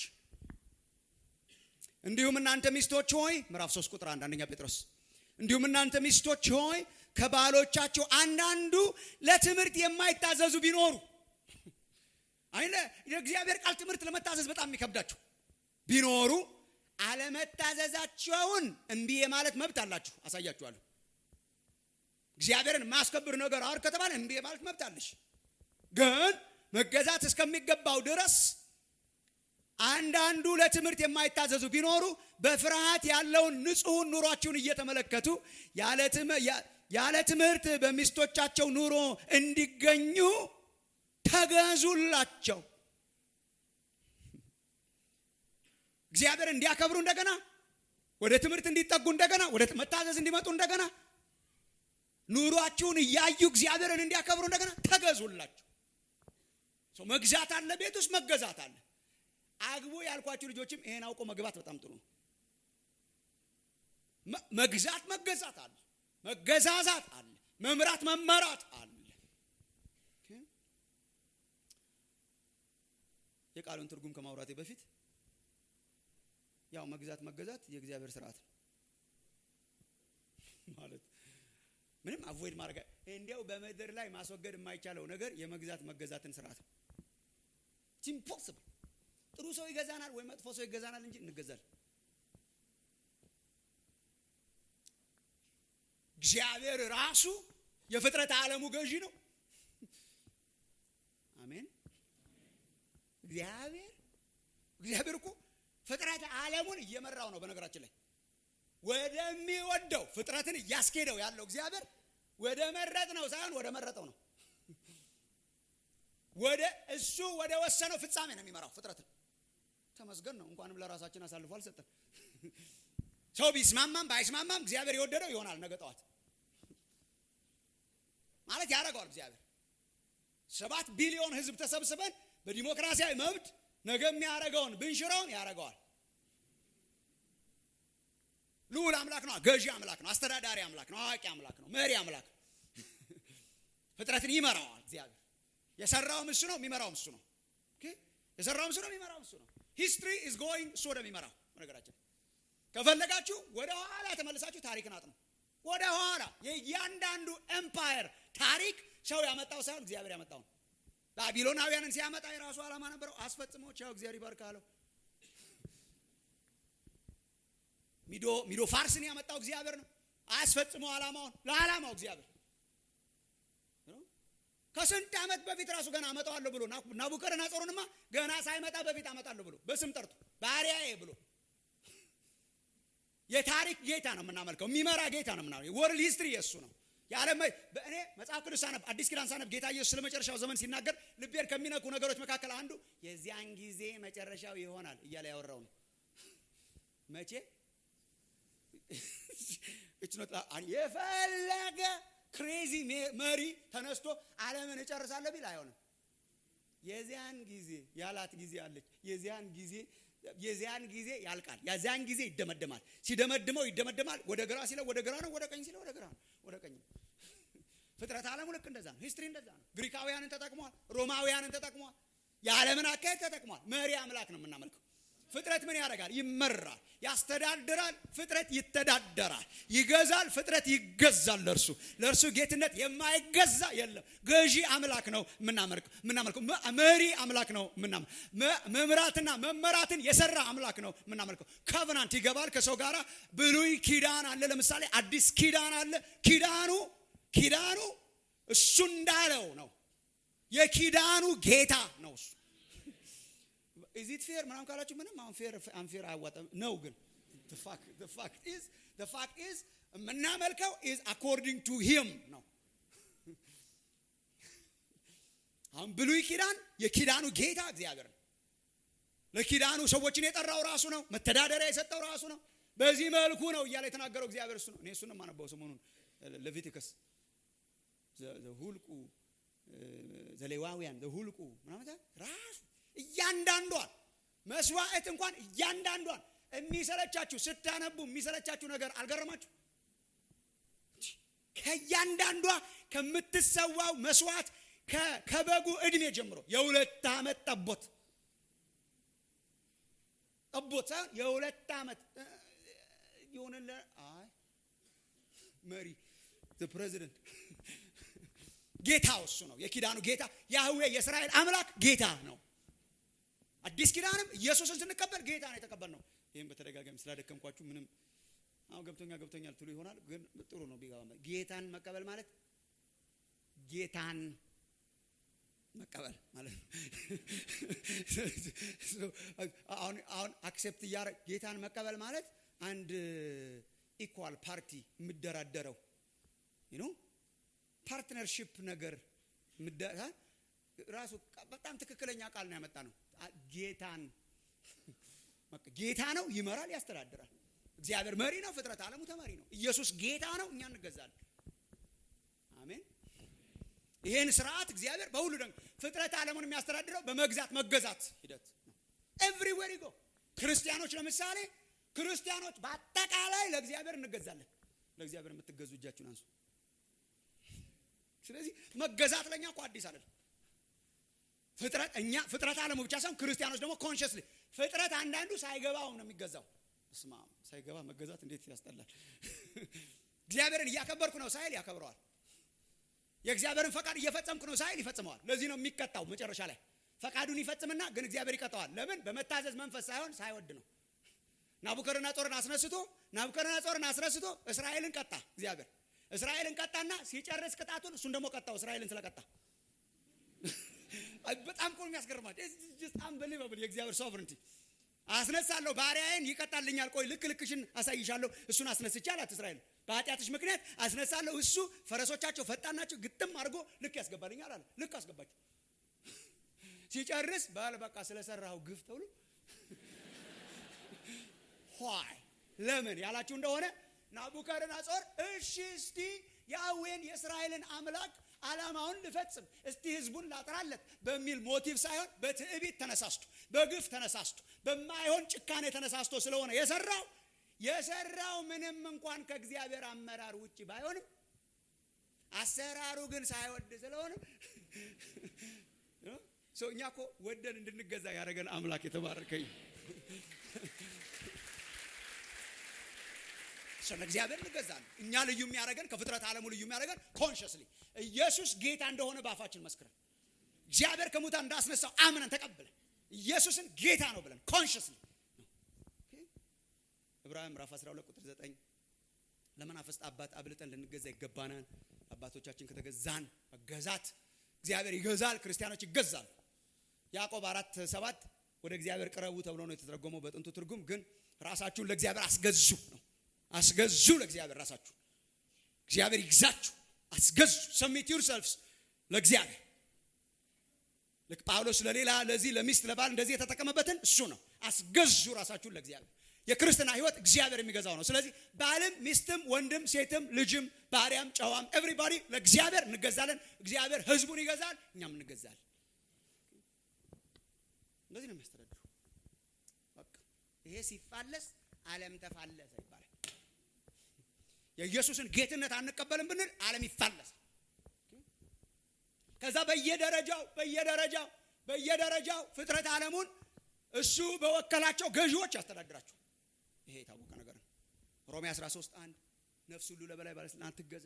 እንዲሁም እናንተ ሚስቶች ሆይ ምዕራፍ 3 ቁጥር 1 አንደኛ ጴጥሮስ እንዲሁም እናንተ ሚስቶች ሆይ ከባሎቻቸው አንዳንዱ ለትምህርት የማይታዘዙ ቢኖሩ አይለ የእግዚአብሔር ቃል ትምህርት ለመታዘዝ በጣም የሚከብዳቸው ቢኖሩ አለመታዘዛቸውን እምቢ የማለት መብት አላችሁ። አሳያችኋለሁ። እግዚአብሔርን ማስከብር ነገር አር ከተባለ እምቢ የማለት መብት አለሽ። ግን መገዛት እስከሚገባው ድረስ አንዳንዱ ለትምህርት የማይታዘዙ ቢኖሩ በፍርሃት ያለውን ንጹሑን ኑሯችሁን እየተመለከቱ ያለ ትምህርት በሚስቶቻቸው ኑሮ እንዲገኙ ተገዙላቸው። እግዚአብሔር እንዲያከብሩ እንደገና ወደ ትምህርት እንዲጠጉ እንደገና ወደ መታዘዝ እንዲመጡ እንደገና ኑሯችሁን እያዩ እግዚአብሔርን እንዲያከብሩ እንደገና ተገዙላቸው። መግዛት አለ፣ ቤት ውስጥ መገዛት አለ። አግቡ ያልኳችሁ ልጆችም ይሄን አውቆ መግባት በጣም ጥሩ ነው። መግዛት መገዛት አለ፣ መገዛዛት አለ፣ መምራት መመራት አለ። የቃሉን ትርጉም ከማውራቴ በፊት ያው መግዛት መገዛት የእግዚአብሔር ስርዓት ነው ማለት ምንም አቮይድ ማድረግ እንዲያው በምድር ላይ ማስወገድ የማይቻለው ነገር የመግዛት መገዛትን ስርዓት ነው። ኢምፖስብል ጥሩ ሰው ይገዛናል ወይ መጥፎ ሰው ይገዛናል እንጂ እንገዛለን። እግዚአብሔር ራሱ የፍጥረት ዓለሙ ገዢ ነው። አሜን። እግዚአብሔር እግዚአብሔር እኮ ፍጥረት ዓለሙን እየመራው ነው። በነገራችን ላይ ወደሚወደው ፍጥረትን እያስኬደው ያለው እግዚአብሔር ወደ መረጥ ነው ሳይሆን ወደ መረጠው ነው። ወደ እሱ ወደ ወሰነው ፍጻሜ ነው የሚመራው ፍጥረትን። ተመስገን ነው። እንኳንም ለራሳችን አሳልፎ አልሰጠን። ሰው ቢስማማም ባይስማማም እግዚአብሔር የወደደው ይሆናል። ነገ ጠዋት ማለት ያደርገዋል። እግዚአብሔር ሰባት ቢሊዮን ሕዝብ ተሰብስበን በዲሞክራሲያዊ መብት ነገ የሚያደርገውን ብንሽረውን ያደርገዋል። ልዑል አምላክ ነው። ገዢ አምላክ ነው። አስተዳዳሪ አምላክ ነው። አዋቂ አምላክ ነው። መሪ አምላክ ነው። ፍጥረትን ይመራዋል። እግዚአብሔር የሰራውም እሱ ነው፣ የሚመራውም እሱ ነው። የሰራውም እሱ ነው፣ የሚመራውም እሱ ነው። ሂስትሪ ኢዝ ጎይንግ እሱ ወደሚመራው። በነገራችን ከፈለጋችሁ ወደ ኋላ ተመልሳችሁ ታሪክን አጥኑ። ወደ ኋላ የእያንዳንዱ ኤምፓየር ታሪክ ሰው ያመጣው ሳይሆን እግዚአብሔር ያመጣው ነው። ባቢሎናውያንን ሲያመጣ የራሱ ዓላማ ነበረው። አስፈጽሞ ቻው እግዚአብሔር ይባርክ አለው። ሚዶ ሚዶ ፋርስን ያመጣው እግዚአብሔር ነው። አያስፈጽመው ዓላማውን ለዓላማው እግዚአብሔር ከስንት ዓመት በፊት ራሱ ገና አመጣዋለሁ ብሎ ናቡከደነፆርንማ ገና ሳይመጣ በፊት አመጣለሁ ብሎ በስም ጠርቶ ባሪያዬ ብሎ የታሪክ ጌታ ነው የምናመልከው። የሚመራ ጌታ ነው የምናመልከው። ወርልድ ሂስትሪ የእሱ ነው። የዓለም በእኔ መጽሐፍ ቅዱስ ሳነብ አዲስ ኪዳን ሳነብ ጌታ ኢየሱስ ስለ መጨረሻው ዘመን ሲናገር ልቤን ከሚነኩ ነገሮች መካከል አንዱ የዚያን ጊዜ መጨረሻው ይሆናል እያለ ያወራው ነው። መቼ የፈለገ ክሬዚ መሪ ተነስቶ ዓለምን እጨርሳለሁ ቢል አይሆንም። የዚያን ጊዜ ያላት ጊዜ አለች። የዚያን ጊዜ የዚያን ጊዜ ያልቃል። የዚያን ጊዜ ይደመደማል። ሲደመድመው ይደመደማል። ወደ ግራ ሲለው ወደ ግራ ነው፣ ወደ ቀኝ ሲለው ወደ ግራ ነው፣ ወደ ቀኝ ነው። ፍጥረት ዓለሙ ልክ እንደዛ ነው። ሂስትሪ እንደዛ ነው። ግሪካውያንን ተጠቅሟል። ሮማውያንን ተጠቅሟል። የዓለምን አካሄድ ተጠቅሟል። መሪ አምላክ ነው የምናመልከው። ፍጥረት ምን ያደርጋል? ይመራል፣ ያስተዳድራል። ፍጥረት ይተዳደራል፣ ይገዛል። ፍጥረት ይገዛል። ለእርሱ ለእርሱ ጌትነት የማይገዛ የለም። ገዢ አምላክ ነው የምናመልከው። መሪ አምላክ ነው መምራትና መመራትን የሰራ አምላክ ነው የምናመልከው። ኮቨናንት ይገባል ከሰው ጋር። ብሉይ ኪዳን አለ፣ ለምሳሌ አዲስ ኪዳን አለ። ኪዳኑ ኪዳኑ እሱ እንዳለው ነው። የኪዳኑ ጌታ ነው እሱ ኢዚት ፌር ምናምን ካላችሁ ምንም አሁን ፌር አንፌር አያዋጣም ነው። ግን ፋክት ኢዝ የምናመልከው ኢዝ አኮርዲንግ ቱ ሂም ነው። አሁን ብሉይ ኪዳን የኪዳኑ ጌታ እግዚአብሔር ነው። ለኪዳኑ ሰዎችን የጠራው ራሱ ነው። መተዳደሪያ የሰጠው ራሱ ነው። በዚህ መልኩ ነው እያለ የተናገረው እግዚአብሔር እሱ ነው። እኔ እሱን የማነበው ሰሞኑን ሌቪቲከስ ዘሁልቁ ዘሌዋውያን ዘሁልቁ ምናምን ራሱ እያንዳንዷን መስዋዕት እንኳን እያንዳንዷን የሚሰለቻችሁ ስታነቡ የሚሰለቻችሁ ነገር አልገረማችሁ? ከእያንዳንዷ ከምትሰዋው መስዋዕት ከበጉ እድሜ ጀምሮ የሁለት ዓመት ጠቦት ጠቦት ሳይሆን የሁለት ዓመት የሆነለ አይ መሪ ፕሬዚደንት ጌታው እሱ ነው። የኪዳኑ ጌታ ያህዌ የእስራኤል አምላክ ጌታ ነው። አዲስ ኪዳንም ኢየሱስን ስንቀበል ጌታ ነው የተቀበልነው። ይህም በተደጋጋሚ ስላደከምኳችሁ ምንም አሁን ገብቶኛ ገብቶኛል ትሉ ይሆናል፣ ግን ጥሩ ነው ቢገባ። ጌታን መቀበል ማለት ጌታን መቀበል ማለት ነው። አሁን አሁን አክሴፕት እያደረግ ጌታን መቀበል ማለት አንድ ኢኳል ፓርቲ የምደራደረው ዩ ፓርትነርሽፕ ነገር ራሱ በጣም ትክክለኛ ቃል ነው ያመጣ ነው። ጌታን ጌታ ነው፣ ይመራል፣ ያስተዳድራል። እግዚአብሔር መሪ ነው፣ ፍጥረት ዓለሙ ተመሪ ነው። ኢየሱስ ጌታ ነው፣ እኛ እንገዛለን። አሜን። ይሄን ስርዓት እግዚአብሔር በሁሉ ደግሞ ፍጥረት ዓለሙን የሚያስተዳድረው በመግዛት መገዛት ሂደት ነው። ኤቭሪዌር ይጎ ክርስቲያኖች ለምሳሌ ክርስቲያኖች በአጠቃላይ ለእግዚአብሔር እንገዛለን። ለእግዚአብሔር የምትገዙ እጃችሁን አንሱ። ስለዚህ መገዛት ለእኛ እኮ አዲስ አይደለም። ፍጥረት እኛ ፍጥረት ዓለሙ ብቻ ሳይሆን ክርስቲያኖች ደግሞ ኮንሽስሊ ፍጥረት አንዳንዱ ሳይገባው ነው የሚገዛው። እስማ ሳይገባ መገዛት እንዴት ያስጠላል። እግዚአብሔርን እያከበርኩ ነው ሳይል ያከብረዋል። የእግዚአብሔርን ፈቃድ እየፈጸምኩ ነው ሳይል ይፈጽመዋል። ለዚህ ነው የሚቀጣው መጨረሻ ላይ ፈቃዱን ይፈጽምና ግን እግዚአብሔር ይቀጣዋል። ለምን? በመታዘዝ መንፈስ ሳይሆን ሳይወድ ነው። ናቡከደነጾርን አስነስቶ ናቡከደነጾርን አስነስቶ እስራኤልን ቀጣ እግዚአብሔር እስራኤልን ቀጣና ሲጨርስ ቅጣቱን እሱን ደግሞ ቀጣው እስራኤልን ስለቀጣ በጣም እኮ ነው የሚያስገርማቸው። በጣም በሊበብል የእግዚአብሔር ሶቨረንቲ አስነሳለሁ፣ ባሪያዬን ይቀጣልኛል። ቆይ ልክ ልክሽን አሳይሻለሁ። እሱን አስነስቼ አላት እስራኤል በኃጢአትሽ ምክንያት አስነሳለሁ። እሱ ፈረሶቻቸው ፈጣን ናቸው፣ ግጥም አድርጎ ልክ ያስገባልኛል አለ። ልክ አስገባቸው። ሲጨርስ ባል በቃ ስለሰራው ግፍ ተብሎ ኋይ ለምን ያላችሁ እንደሆነ ናቡከደነጾር እሺ እስቲ ያዌን የእስራኤልን አምላክ ዓላማውን ልፈጽም እስቲ ህዝቡን ላጥራለት በሚል ሞቲቭ ሳይሆን በትዕቢት ተነሳስቶ በግፍ ተነሳስቶ በማይሆን ጭካኔ ተነሳስቶ ስለሆነ የሰራው የሰራው ምንም እንኳን ከእግዚአብሔር አመራር ውጭ ባይሆንም አሰራሩ ግን ሳይወድ ስለሆነ ሰው እኛ እኮ ወደን እንድንገዛ ያደረገን አምላክ የተባረከኝ ስለ እግዚአብሔር እንገዛለን። እኛ ልዩ የሚያደርገን ከፍጥረት ዓለሙ ልዩ የሚያደርገን ኮንሽስሊ ኢየሱስ ጌታ እንደሆነ በአፋችን መስክረን እግዚአብሔር ከሙታን እንዳስነሳው አምነን ተቀብለን ኢየሱስን ጌታ ነው ብለን ኮንሽስሊ ዕብራውያን ምዕራፍ 12 ቁጥር 9 ለመናፍስት አባት አብልጠን ልንገዛ ይገባናል። አባቶቻችን ከተገዛን መገዛት እግዚአብሔር ይገዛል፣ ክርስቲያኖች ይገዛሉ። ያዕቆብ አራት ሰባት ወደ እግዚአብሔር ቅረቡ ተብሎ ነው የተተረጎመው በጥንቱ ትርጉም። ግን ራሳችሁን ለእግዚአብሔር አስገዙ ነው። አስገዙ ለእግዚአብሔር ራሳችሁ እግዚአብሔር ይግዛችሁ። አስገዙ ሰሚት ዩርሰልፍስ ለእግዚአብሔር ልክ ጳውሎስ ለሌላ ለዚህ ለሚስት ለባል እንደዚህ የተጠቀመበትን እሱ ነው። አስገዙ ራሳችሁን ለእግዚአብሔር። የክርስትና ህይወት እግዚአብሔር የሚገዛው ነው። ስለዚህ ባልም ሚስትም ወንድም ሴትም ልጅም ባሪያም ጨዋም ኤቭሪባዲ ለእግዚአብሔር እንገዛለን። እግዚአብሔር ህዝቡን ይገዛል፣ እኛም እንገዛለን። እንደዚህ ነው የሚያስተዳድሩ። በቃ ይሄ ሲፋለስ ዓለም ተፋለሰ ይባላል። የኢየሱስን ጌትነት አንቀበልም ብንል ዓለም ይፋለሳል። ከዛ በየደረጃው በየደረጃው በየደረጃው ፍጥረት ዓለሙን እሱ በወከላቸው ገዢዎች ያስተዳድራቸው። ይሄ የታወቀ ነገር ነው። ሮሜ 13 አንድ ነፍስ ሁሉ ለበላይ ባለስልጣን ትገዛ።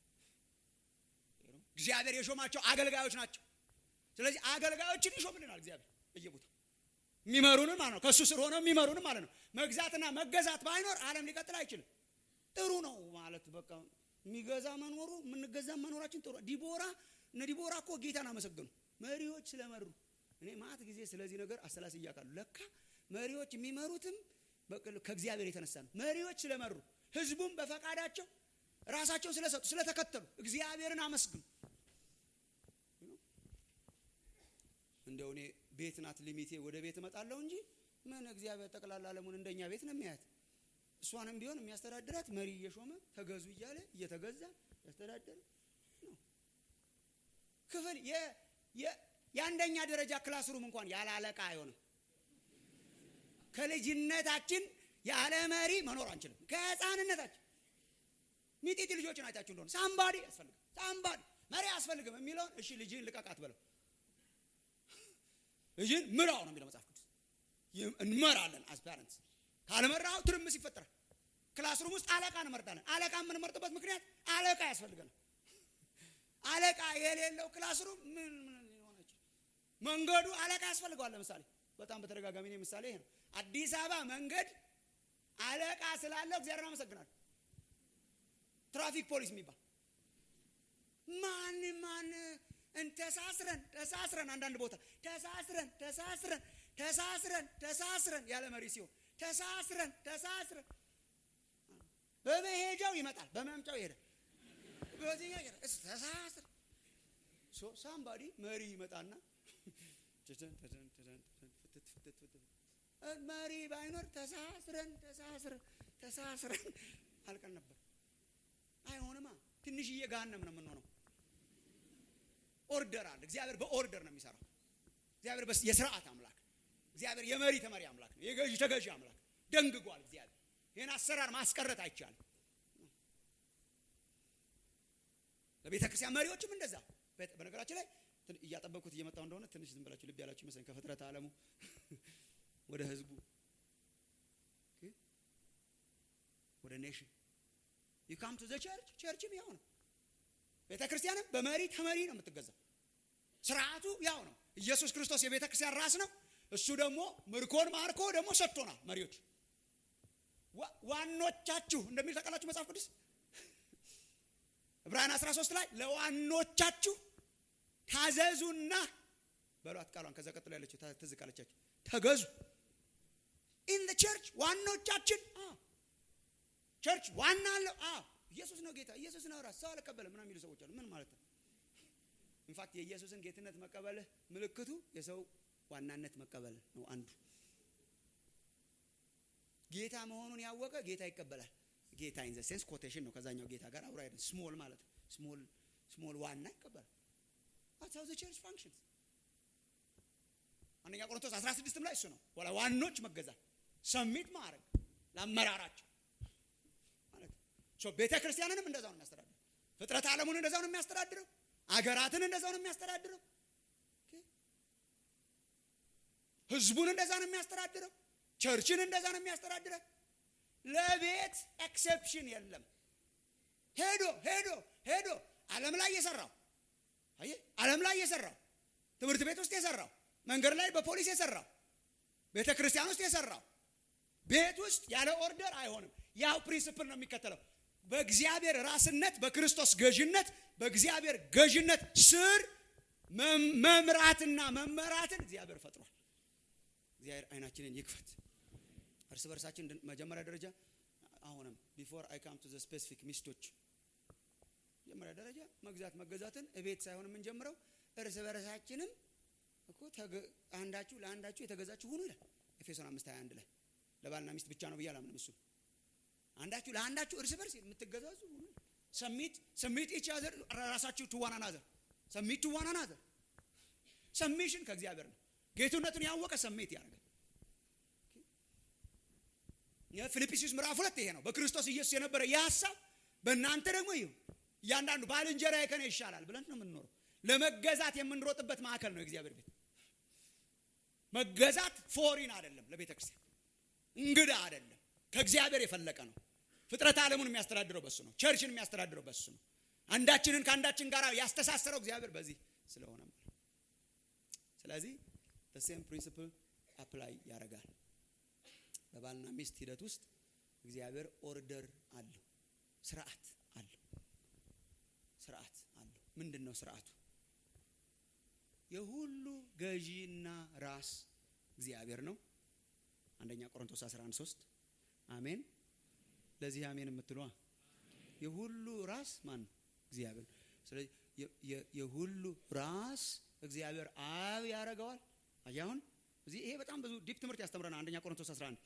እግዚአብሔር የሾማቸው አገልጋዮች ናቸው። ስለዚህ አገልጋዮችን ይሾምልናል እግዚአብሔር በየቦታው የሚመሩንም ማለት ነው። ከእሱ ስር ሆነው የሚመሩንም ማለት ነው። መግዛትና መገዛት ባይኖር ዓለም ሊቀጥል አይችልም። ጥሩ ነው ማለት በቃ የሚገዛ መኖሩ የምንገዛ መኖራችን ጥሩ። ዲቦራ እነ ዲቦራ እኮ ጌታን አመሰገኑ መሪዎች ስለመሩ። እኔ ማት ጊዜ ስለዚህ ነገር አሰላስ እያውቃሉ። ለካ መሪዎች የሚመሩትም ከእግዚአብሔር የተነሳ ነው። መሪዎች ስለመሩ ህዝቡም በፈቃዳቸው ራሳቸውን ስለሰጡ ስለተከተሉ እግዚአብሔርን አመስግኑ። እንደው እኔ ቤት ናት ሊሚቴ ወደ ቤት እመጣለሁ እንጂ ምን እግዚአብሔር ጠቅላላ ዓለሙን እንደኛ ቤት ነው የሚያያት። እሷንም ቢሆን የሚያስተዳድራት መሪ እየሾመ ተገዙ እያለ እየተገዛ ያስተዳደረ ነው። ክፍል የአንደኛ ደረጃ ክላስሩም እንኳን ያለ አለቃ አይሆንም። ከልጅነታችን ያለ መሪ መኖር አንችልም። ከህፃንነታችን ሚጢጢ ልጆችን አይታችሁ እንደሆነ ሳምባዲ ያስፈልግም ሳምባዲ መሪ አያስፈልግም የሚለውን እሺ ልጅህን ልቀቃት በለው ልጅህን ምራው ነው የሚለው መጽሐፍ ቅዱስ። እንመራለን አስ ፓረንትስ ካልመራው ትርምስ ይፈጠራል። ክላስሩም ውስጥ አለቃ እንመርጣለን። አለቃ የምንመርጥበት ምክንያት አለቃ ያስፈልገናል። አለቃ የሌለው ክላስሩም ምን ምን ሊሆን መንገዱ አለቃ ያስፈልገዋል። ለምሳሌ በጣም በተደጋጋሚ ነው ምሳሌ ይሄ ነው። አዲስ አበባ መንገድ አለቃ ስላለው እግዚአብሔር አመሰግናለሁ። ትራፊክ ፖሊስ የሚባል ማን ማን ተሳስረን ተሳስረን አንዳንድ ቦታ ተሳስረን ተሳስረን ተሳስረን ተሳስረን ያለ መሪ ሲሆን ተሳስረን ተሳስረን በመሄጃው ይመጣል፣ በመምጫው ይሄዳል። በዚህኛው ይሄዳል። ተሳስረን ሶ ሳምባዲ መሪ ይመጣና መሪ ባይኖር ተሳስረን ተሳስረን ተሳስረን አልቀን ነበር። አይሆንማ። ትንሽዬ ገሃነም ነው የምንሆነው። ኦርደር አለ። እግዚአብሔር በኦርደር ነው የሚሰራው። እግዚአብሔር የስርዓት አምላክ፣ እግዚአብሔር የመሪ ተመሪ አምላክ ነው። የገዢ ተገዢ አምላክ ደንግጓል። እግዚአብሔር ይህን አሰራር ማስቀረት አይቻልም። ለቤተ ክርስቲያን መሪዎችም እንደዛ። በነገራችን ላይ እያጠበቅኩት እየመጣው እንደሆነ ትንሽ ዝም ብላችሁ ልብ ያላችሁ ይመስለኝ ከፍጥረት ዓለሙ ወደ ህዝቡ ወደ ኔሽን ዩ ካም ቱ ዘ ቸርች ቸርችም ያው ነው። ቤተ ክርስቲያንም በመሪ ተመሪ ነው የምትገዛው። ስርዓቱ ያው ነው። ኢየሱስ ክርስቶስ የቤተ ክርስቲያን ራስ ነው። እሱ ደግሞ ምርኮን ማርኮ ደግሞ ሰጥቶናል። መሪዎች ዋኖቻችሁ እንደሚል ታውቃላችሁ መጽሐፍ ቅዱስ ዕብራውያን 13 ላይ ለዋኖቻችሁ ታዘዙና በሏት ቃሏን ከዛ ቀጥሎ ያለችው ትዝ ካለቻችሁ ተገዙ። ኢን ዘ ቸርች ዋኖቻችን ቸርች ዋና አለው። ኢየሱስ ነው ጌታ፣ ኢየሱስ ነው ራስ። ሰው አልቀበልም ምናምን የሚሉ ሰዎች አሉ። ምን ማለት ነው? ኢንፋክት የኢየሱስን ጌትነት መቀበልህ ምልክቱ የሰው ዋናነት መቀበል ነው። አንዱ ጌታ መሆኑን ያወቀ ጌታ ይቀበላል። ጌታ ኢን ዘ ሴንስ ኮቴሽን ነው። ከዛኛው ጌታ ጋር አብሮ አይደል። ስሞል ማለት ነው። ስሞል ስሞል ዋና ይቀበላል። that's how the church functions አንደኛ ቆሮንቶስ 16 ላይ እሱ ነው ወላ ዋኖች መገዛት ሰሚት ማድረግ ለአመራራቸው ማለት ሶ ቤተ ክርስቲያንንም እንደዛው ነው የሚያስተዳድረው ፍጥረት ዓለሙን እንደዛው ነው የሚያስተዳድረው አገራትን እንደዛው ነው የሚያስተዳድረው ህዝቡን እንደዛ ነው የሚያስተዳድረው ቸርችን እንደዛ ነው የሚያስተዳድረው ለቤት ኤክሴፕሽን የለም ሄዶ ሄዶ ሄዶ ዓለም ላይ የሰራው አየህ ዓለም ላይ የሰራው ትምህርት ቤት ውስጥ የሰራው መንገድ ላይ በፖሊስ የሰራው ቤተ ክርስቲያን ውስጥ የሰራው ቤት ውስጥ ያለ ኦርደር አይሆንም። ያው ፕሪንስፕል ነው የሚከተለው። በእግዚአብሔር ራስነት፣ በክርስቶስ ገዥነት፣ በእግዚአብሔር ገዥነት ስር መምራትና መመራትን እግዚአብሔር ፈጥሯል። እግዚአብሔር አይናችንን ይክፈት። እርስ በርሳችን መጀመሪያ ደረጃ አሁንም ቢፎር አይ ካም ቱ ዘ ስፔሲፊክ ሚስቶች መጀመሪያ ደረጃ መግዛት መገዛትን እቤት ሳይሆን የምንጀምረው እርስ በርሳችንም እኮ አንዳችሁ ለአንዳችሁ የተገዛችሁ ሁኑ ይላል ኤፌሶን አምስት ሀያ አንድ ላይ ለባልና ሚስት ብቻ ነው ብዬ አላምንም። እሱ አንዳችሁ ለአንዳችሁ እርስ በርስ የምትገዛዙ ሁኑ። ሰሚት ሰሚት ኢች አዘር ራሳችሁ ትዋና ናዘር ሰሚት ትዋና ናዘር ሰሚሽን ከእግዚአብሔር ነው። ጌትነቱን ያወቀ ሰሚት ያደርጋል። ፊልጵስዩስ ምዕራፍ ሁለት ይሄ ነው። በክርስቶስ ኢየሱስ የነበረ ይህ ሀሳብ በእናንተ ደግሞ ይሁ እያንዳንዱ ባልንጀራዬ ከኔ ይሻላል ብለን ነው የምንኖረው። ለመገዛት የምንሮጥበት ማዕከል ነው የእግዚአብሔር ቤት። መገዛት ፎሪን አይደለም፣ ለቤተ ክርስቲያን እንግዳ አይደለም፣ ከእግዚአብሔር የፈለቀ ነው። ፍጥረት ዓለሙን የሚያስተዳድረው በሱ ነው። ቸርችን የሚያስተዳድረው በሱ ነው። አንዳችንን ከአንዳችን ጋር ያስተሳሰረው እግዚአብሔር በዚህ ስለሆነ ስለዚህ ሴም ፕሪንሲፕል አፕላይ ያደርጋል። በባልና ሚስት ሂደት ውስጥ እግዚአብሔር ኦርደር አለው፣ ስርዓት አለው። ስርዓት አለው። ምንድን ነው ስርዓቱ? የሁሉ ገዢና ራስ እግዚአብሔር ነው። አንደኛ ቆሮንቶስ 11 3 አሜን። ለዚህ አሜን የምትለዋ የሁሉ ራስ ማን ነው? እግዚአብሔር። ስለዚህ የሁሉ ራስ እግዚአብሔር አብ ያደርገዋል። አሁን እዚህ ይሄ በጣም ብዙ ዲፕ ትምህርት ያስተምረናል። አንደኛ ቆሮንቶስ 11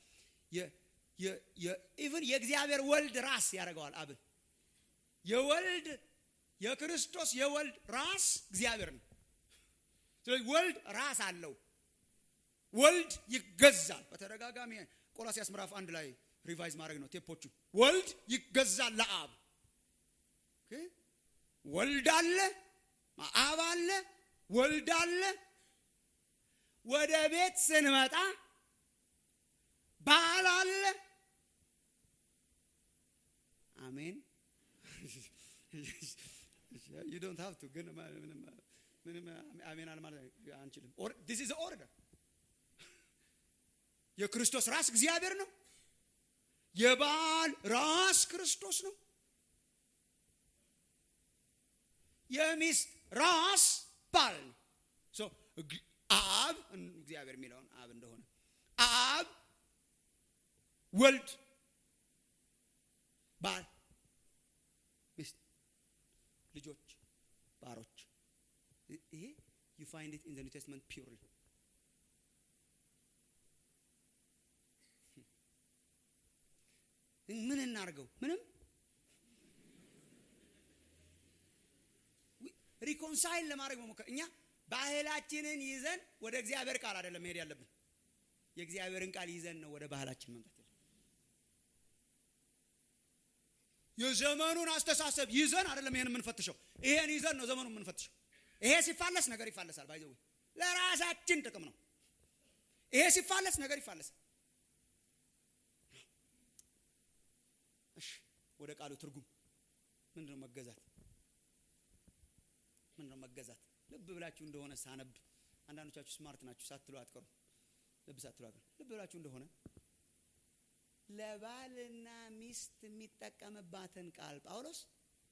ኢቭን የእግዚአብሔር ወልድ ራስ ያደርገዋል አብን። የወልድ የክርስቶስ የወልድ ራስ እግዚአብሔር ነው። ስለዚህ ወልድ ራስ አለው። ወልድ ይገዛል። በተደጋጋሚ ቆላሲያስ ምዕራፍ አንድ ላይ ሪቫይዝ ማድረግ ነው ቴፖቹ። ወልድ ይገዛል ለአብ። ወልድ አለ፣ አብ አለ፣ ወልድ አለ። ወደ ቤት ስንመጣ ባል አለ። አሜን ዩ ዶንት ሃቭ ቱ ግን ምንም አሜን አለ ማለት አንችልም። ዲስ ኢዝ ኦርደር የክርስቶስ ራስ እግዚአብሔር ነው። የባል ራስ ክርስቶስ ነው። የሚስት ራስ ባል ነው። አብ እግዚአብሔር የሚለውን አብ እንደሆነ አብ ወልድ ባል ሚስት ልጆች ባሮች ይሄ ዩ ፋይንድ ኢት ኢን ዘ ኒው ቴስትመንት ፒውርሊ ምን እናርገው ምንም ሪኮንሳይል ለማድረግ መሞከር እኛ ባህላችንን ይዘን ወደ እግዚአብሔር ቃል አይደለም መሄድ ያለብን የእግዚአብሔርን ቃል ይዘን ነው ወደ ባህላችን መምጣት ያለ የዘመኑን አስተሳሰብ ይዘን አይደለም ይሄን የምንፈትሸው ይሄን ይዘን ነው ዘመኑን የምንፈትሸው ይሄ ሲፋለስ ነገር ይፋለሳል ባይዘው ለራሳችን ጥቅም ነው ይሄ ሲፋለስ ነገር ይፋለሳል እሺ ወደ ቃሉ ትርጉም ምንድነው መገዛት ምንድነው መገዛት ልብ ብላችሁ እንደሆነ ሳነብ አንዳንዶቻችሁ ስማርት ናችሁ ሳትሉ አትቀሩ ልብ ሳትሉ አትቀሩ ልብ ብላችሁ እንደሆነ ለባልና ሚስት የሚጠቀምባትን ቃል ጳውሎስ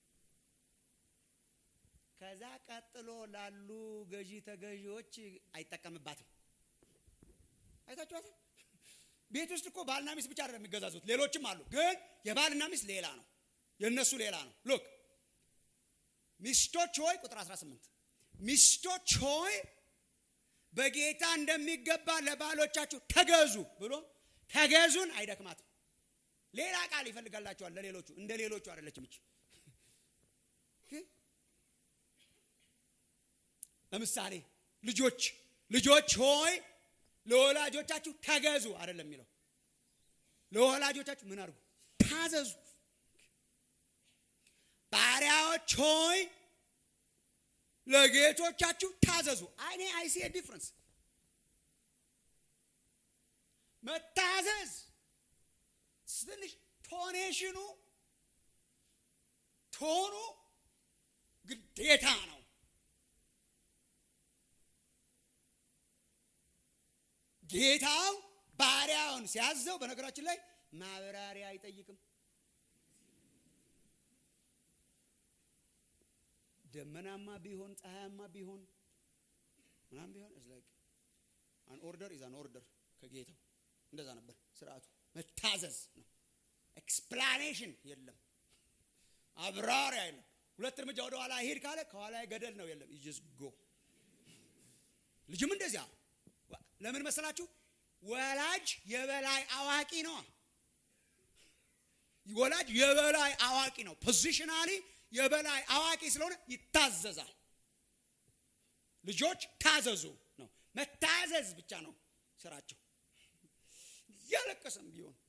ከዛ ቀጥሎ ላሉ ገዢ ተገዢዎች አይጠቀምባትም አይታችኋታል ቤት ውስጥ እኮ ባልና ሚስት ብቻ አይደለም የሚገዛዙት ሌሎችም አሉ ግን የባልና ሚስት ሌላ ነው የእነሱ ሌላ ነው ሎክ ሚስቶች ሆይ ቁጥር 18 ሚስቶች ሆይ በጌታ እንደሚገባ ለባሎቻችሁ ተገዙ ብሎ ተገዙን አይደክማትም ሌላ ቃል ይፈልጋላቸዋል ለሌሎቹ እንደ ሌሎቹ አይደለችም እች ለምሳሌ ልጆች ልጆች ሆይ ለወላጆቻችሁ ተገዙ አይደለም የሚለው ለወላጆቻችሁ ምን አድርጉ ታዘዙ ባሪያዎች ሆይ ለጌቶቻችሁ ታዘዙ እኔ አይሲ ዲፍረንስ መታዘዝ ትንሽ ቶኔሽኑ ቶኑ ግዴታ ነው ጌታው ባሪያውን ሲያዘው በነገራችን ላይ ማብራሪያ አይጠይቅም ደመናማ ቢሆን ፀሐያማ ቢሆን ምናም ቢሆን አን ኦርደር ኢዝ አን ኦርደር ከጌታው እንደዛ ነበር ስርዓቱ መታዘዝ ነው ኤክስፕላኔሽን የለም አብራሪያ የለም ሁለት እርምጃ ወደ ኋላ ሄድ ካለ ከኋላ ገደል ነው የለም ይጅስ ጎ ልጅም እንደዚያ ለምን መሰላችሁ ወላጅ የበላይ አዋቂ ነው ወላጅ የበላይ አዋቂ ነው ፖዚሽናሊ የበላይ አዋቂ ስለሆነ ይታዘዛል ልጆች ታዘዙ ነው መታዘዝ ብቻ ነው ስራቸው እያለቀሰም ቢሆን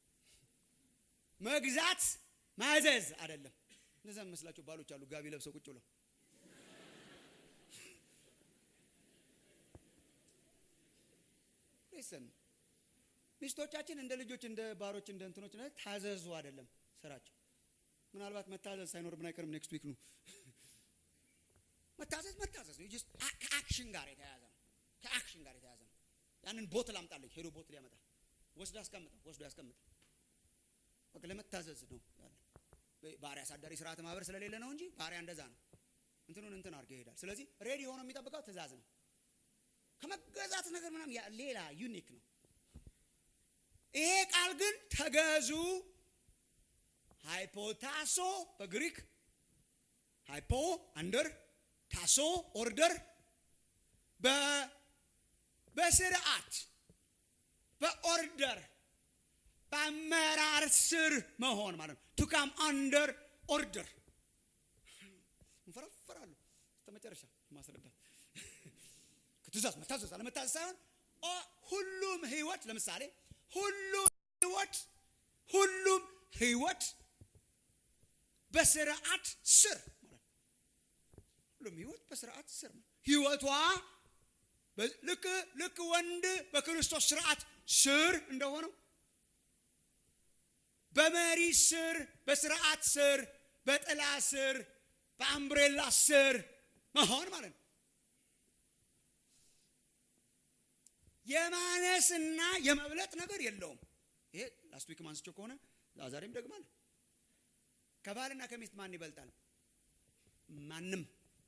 መግዛት ማዘዝ አይደለም እነዛ መስላቸው ባሎች አሉ ጋቢ ለብሰው ቁጭ ብለው ሊስን ሚስቶቻችን እንደ ልጆች እንደ ባሮች እንደ እንትኖች ታዘዙ አይደለም ስራቸው ምናልባት መታዘዝ ሳይኖርብን አይቀርም ኔክስት ዊክ ነው መታዘዝ መታዘዝ ነው ከአክሽን ጋር የተያያዘ ነው ከአክሽን ጋር የተያያዘ ነው ያንን ቦትል አምጣለኝ ሄዶ ቦትል ያመጣል ወስዶ ያስቀምጣል ወስዶ ያስቀምጣል በቃ ለመታዘዝ ነው ያለ ባሪያ አሳዳሪ ስርዓት ማህበር ስለሌለ ነው እንጂ ባሪያ እንደዛ ነው እንትኑን እንትን አድርገ ይሄዳል ስለዚህ ሬዲ ሆኖ የሚጠብቀው ትእዛዝ ነው ከመገዛት ነገር ምናም ሌላ ዩኒክ ነው ይሄ ቃል ግን ተገዙ ሃይፖታሶ በግሪክ ሃይፖ አንደር ታሶ ኦርደር በስርዓት በኦርደር በአመራር ስር መሆን ማለት ነው ቱካም አንደር ኦርደር እንፈረፈራሉ ተመጨረሻ ማስረዳት ትእዛዝ መታዘዝ አለመታዘዝ ሳይሆን ሁሉም ህይወት ለምሳሌ ሁሉም ህይወት ሁሉም ህይወት በስርዓት ስር ማለት ሁሉም ህይወት በስርዓት ስር ነው ህይወቷ ልክ ልክ ወንድ በክርስቶስ ስርዓት ስር እንደሆነው በመሪ ስር በስርዓት ስር በጥላ ስር በአምብሬላ ስር መሆን ማለት ነው የማነስና የመብለጥ ነገር የለውም። ይሄ ላስት ዊክ ማንስቸው ከሆነ ዛሬም ደግማለሁ። ከባልና ከሚስት ማን ይበልጣል? ማንም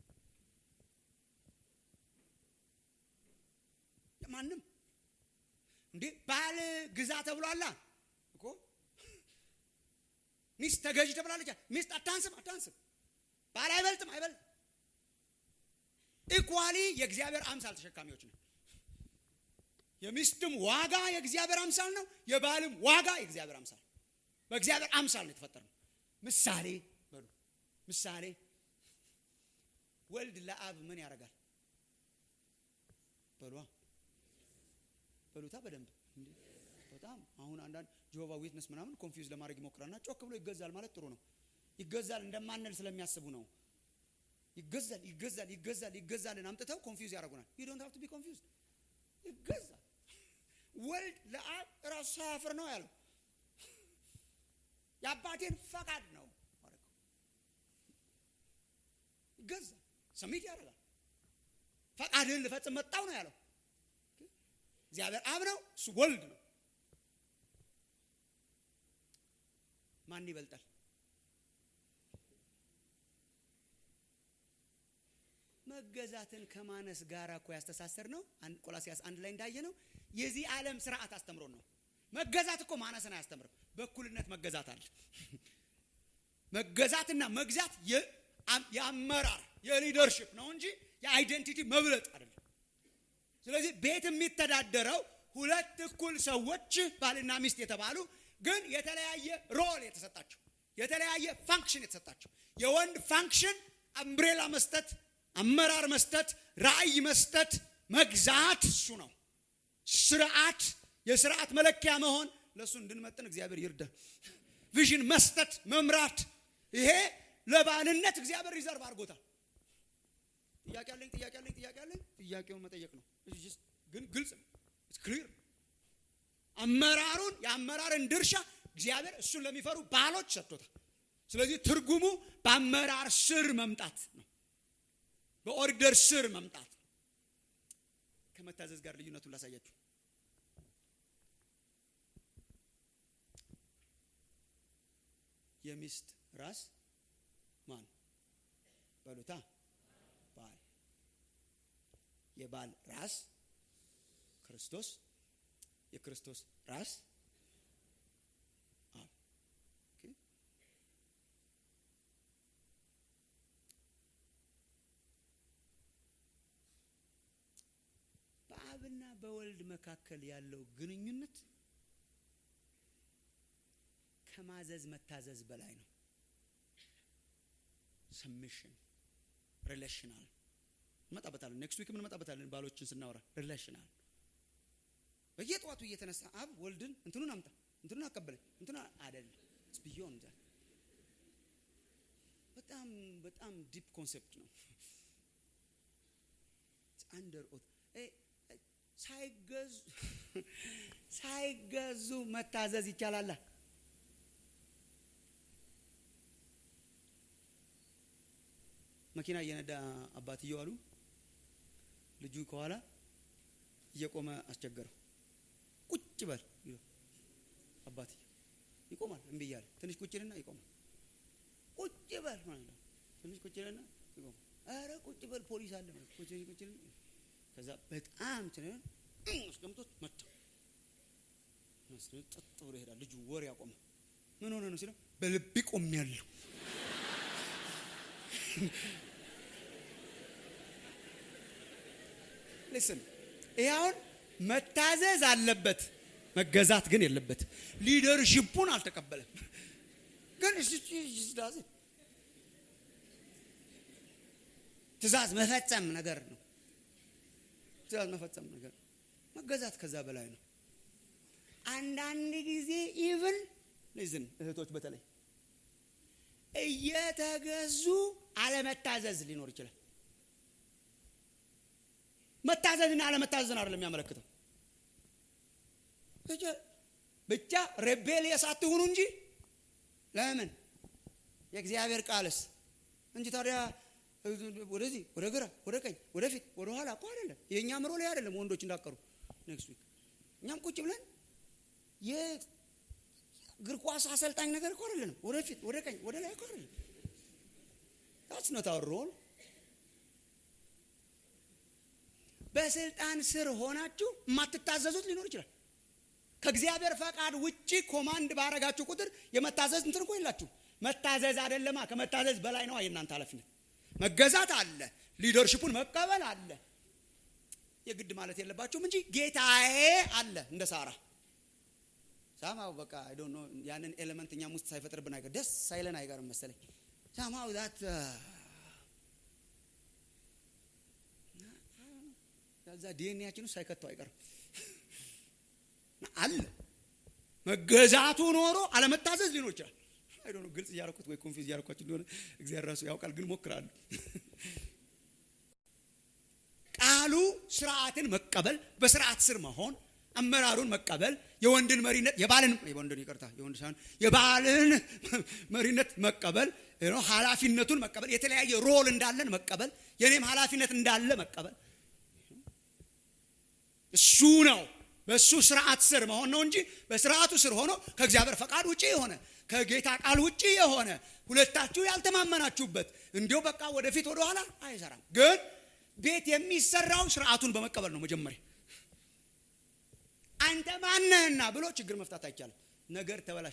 ማንም። እንዴ ባል ግዛ ተብሏላ እኮ ሚስት ተገዥ ተብላለች። ሚስት አታንስም አታንስም። ባል አይበልጥም አይበልጥም። ኢኳሊ የእግዚአብሔር አምሳል ተሸካሚዎች ነው። የሚስትም ዋጋ የእግዚአብሔር አምሳል ነው። የባልም ዋጋ የእግዚአብሔር አምሳል በእግዚአብሔር አምሳል ነው የተፈጠረው። ምሳሌ በሉ ምሳሌ ወልድ ለአብ ምን ያደርጋል? በሏ በሉታ በደንብ በጣም አሁን አንዳንድ ጆሆቫ ዊትነስ ምናምን ኮንፊውዝ ለማድረግ ይሞክራልና ጮክ ብሎ ይገዛል ማለት ጥሩ ነው። ይገዛል እንደማንል ስለሚያስቡ ነው። ይገዛል ይገዛል ይገዛል ይገዛልን አምጥተው ኮንፊውዝ ያደርጉናል። ዩ ዶንት ሃቭ ቱ ቢ ኮንፊውዝድ። ይገዛል ወልድ ለአብ ራሱ ሳያፍር ነው ያለው። የአባቴን ፈቃድ ነው ማለት ይገዛል፣ ሰሚት ያደርጋል። ፈቃድህን ልፈጽም መጣው ነው ያለው። እግዚአብሔር አብ ነው፣ እሱ ወልድ ነው። ማን ይበልጣል? መገዛትን ከማነስ ጋር እኮ ያስተሳሰር ነው። ቆላሲያስ አንድ ላይ እንዳየ ነው የዚህ ዓለም ስርዓት አስተምሮን ነው። መገዛት እኮ ማነስን አያስተምርም። በእኩልነት መገዛት አለ። መገዛትና መግዛት የአመራር የሊደርሽፕ ነው እንጂ የአይደንቲቲ መብለጥ አይደለም። ስለዚህ ቤት የሚተዳደረው ሁለት እኩል ሰዎች ባልና ሚስት የተባሉ ግን የተለያየ ሮል የተሰጣቸው የተለያየ ፋንክሽን የተሰጣቸው የወንድ ፋንክሽን አምብሬላ መስጠት፣ አመራር መስጠት፣ ራዕይ መስጠት፣ መግዛት እሱ ነው። ስርዓት የስርዓት መለኪያ መሆን ለእሱ እንድንመጥን እግዚአብሔር ይርዳ። ቪዥን መስጠት፣ መምራት ይሄ ለባልነት እግዚአብሔር ሪዘርቭ አድርጎታል። ጥያቄ አለኝ ጥያቄ አለኝ ጥያቄ አለኝ ጥያቄውን መጠየቅ ነው። ግን ግልጽ ነው፣ ክሊር አመራሩን የአመራርን ድርሻ እግዚአብሔር እሱን ለሚፈሩ ባሎች ሰጥቶታል። ስለዚህ ትርጉሙ በአመራር ስር መምጣት ነው፣ በኦርደር ስር መምጣት ነው። ከመታዘዝ ጋር ልዩነቱን ላሳያችሁ። የሚስት ራስ ማን በሉታ? ባል። የባል ራስ ክርስቶስ፣ የክርስቶስ ራስ አብ። በአብና በወልድ መካከል ያለው ግንኙነት ከማዘዝ መታዘዝ በላይ ነው። ሰሚሽን ሪሌሽናል እንመጣበታለን። ኔክስት ዊክ እንመጣበታለን። ባሎችን ስናወራ ሪሌሽናል በየጠዋቱ እየተነሳ አብ ወልድን እንትኑን አምጣ እንትኑን አቀበለኝ እንትኑ አይደለም ቢዮን ዛ በጣም በጣም ዲፕ ኮንሴፕት ነው። አንደር ኦት ሳይገዙ ሳይገዙ መታዘዝ ይቻላል። መኪና እየነዳ አባትየው አሉ ልጁ ከኋላ እየቆመ አስቸገረው። ቁጭ በል አባትየው ይቆማል። እምቢ እያለ ትንሽ ቁጭልና ይቆማል። ቁጭ በል ማለት ነው። ትንሽ ቁጭልና ይቆማል። ኧረ ቁጭ በል ፖሊስ አለ ማለት ቁጭ ቁጭ ከዛ በጣም ትን አስቀምጦት መታ መስሎት ጸጥ ብሎ ይሄዳል። ልጁ ወሬ ያቆመ ምን ሆነ ነው ሲለው በልቤ ቆሜያለሁ ልስን ይህ አሁን መታዘዝ አለበት፣ መገዛት ግን የለበት። ሊደርሽፑን አልተቀበለም። ግን ትእዛዝ መፈጸም ነገር ነው። ትእዛዝ መፈጸም ነገር መገዛት ከዛ በላይ ነው። አንዳንድ ጊዜ ኢቭን ልዝን እህቶች በተለይ እየተገዙ አለመታዘዝ ሊኖር ይችላል። መታዘዝና አለመታዘዝን አይደለም የሚያመለክተው። ብቻ ሬቤሊየስ አትሁኑ እንጂ ለምን የእግዚአብሔር ቃልስ እንጂ ታዲያ ወደዚህ ወደ ግራ ወደ ቀኝ ወደ ፊት ወደ ኋላ እኮ አይደለም። የእኛ ምሮ ላይ አይደለም። ወንዶች እንዳቀሩ ኔክስት ዊክ እኛም ቁጭ ብለን የእግር ኳስ አሰልጣኝ ነገር እኮ አይደለንም። ወደፊት ወደ ቀኝ ወደ ላይ እኮ አይደለም። ታትስ ኖት አወር ሮል። በስልጣን ስር ሆናችሁ የማትታዘዙት ሊኖር ይችላል። ከእግዚአብሔር ፈቃድ ውጪ ኮማንድ ባረጋችሁ ቁጥር የመታዘዝ እንትን እኮ የላችሁ። መታዘዝ አይደለማ፣ ከመታዘዝ በላይ ነው የእናንተ ኃላፊነት። መገዛት አለ፣ ሊደርሽፑን መቀበል አለ። የግድ ማለት የለባችሁም እንጂ ጌታዬ አለ እንደ ሳራ ሳማው በቃ አይ ዶንት ኖ ያንን ኤሌመንት እኛም ውስጥ ሳይፈጥርብን አይቀር ደስ ሳይለን አይቀርም መሰለኝ ሳማው ዛት ከዛ ዲኤንኤያችን ውስጥ ሳይከተው አይቀርም አለ መገዛቱ ኖሮ አለመታዘዝ ሊኖር ይችላል። አይ ዶንት ኖ ግልጽ እያደረኩት ወይ ኮንፊውዝ እያደረኳችሁ እንደሆነ እግዚአብሔር ራሱ ያውቃል፣ ግን ሞክራለሁ። ቃሉ ስርዓትን መቀበል፣ በስርዓት ስር መሆን፣ አመራሩን መቀበል፣ የወንድን መሪነት የባልን የወንድን ይቅርታ የወንድ ሳይሆን የባልን መሪነት መቀበል፣ ኃላፊነቱን መቀበል፣ የተለያየ ሮል እንዳለን መቀበል፣ የኔም ኃላፊነት እንዳለ መቀበል እሱ ነው። በእሱ ስርዓት ስር መሆን ነው እንጂ በስርዓቱ ስር ሆኖ ከእግዚአብሔር ፈቃድ ውጪ የሆነ ከጌታ ቃል ውጪ የሆነ ሁለታችሁ ያልተማመናችሁበት እንዲሁ በቃ ወደፊት ወደኋላ አይሰራም። ግን ቤት የሚሰራው ስርዓቱን በመቀበል ነው። መጀመሪያ አንተ ማነህና ብሎ ችግር መፍታት አይቻልም። ነገር ተበላሽ።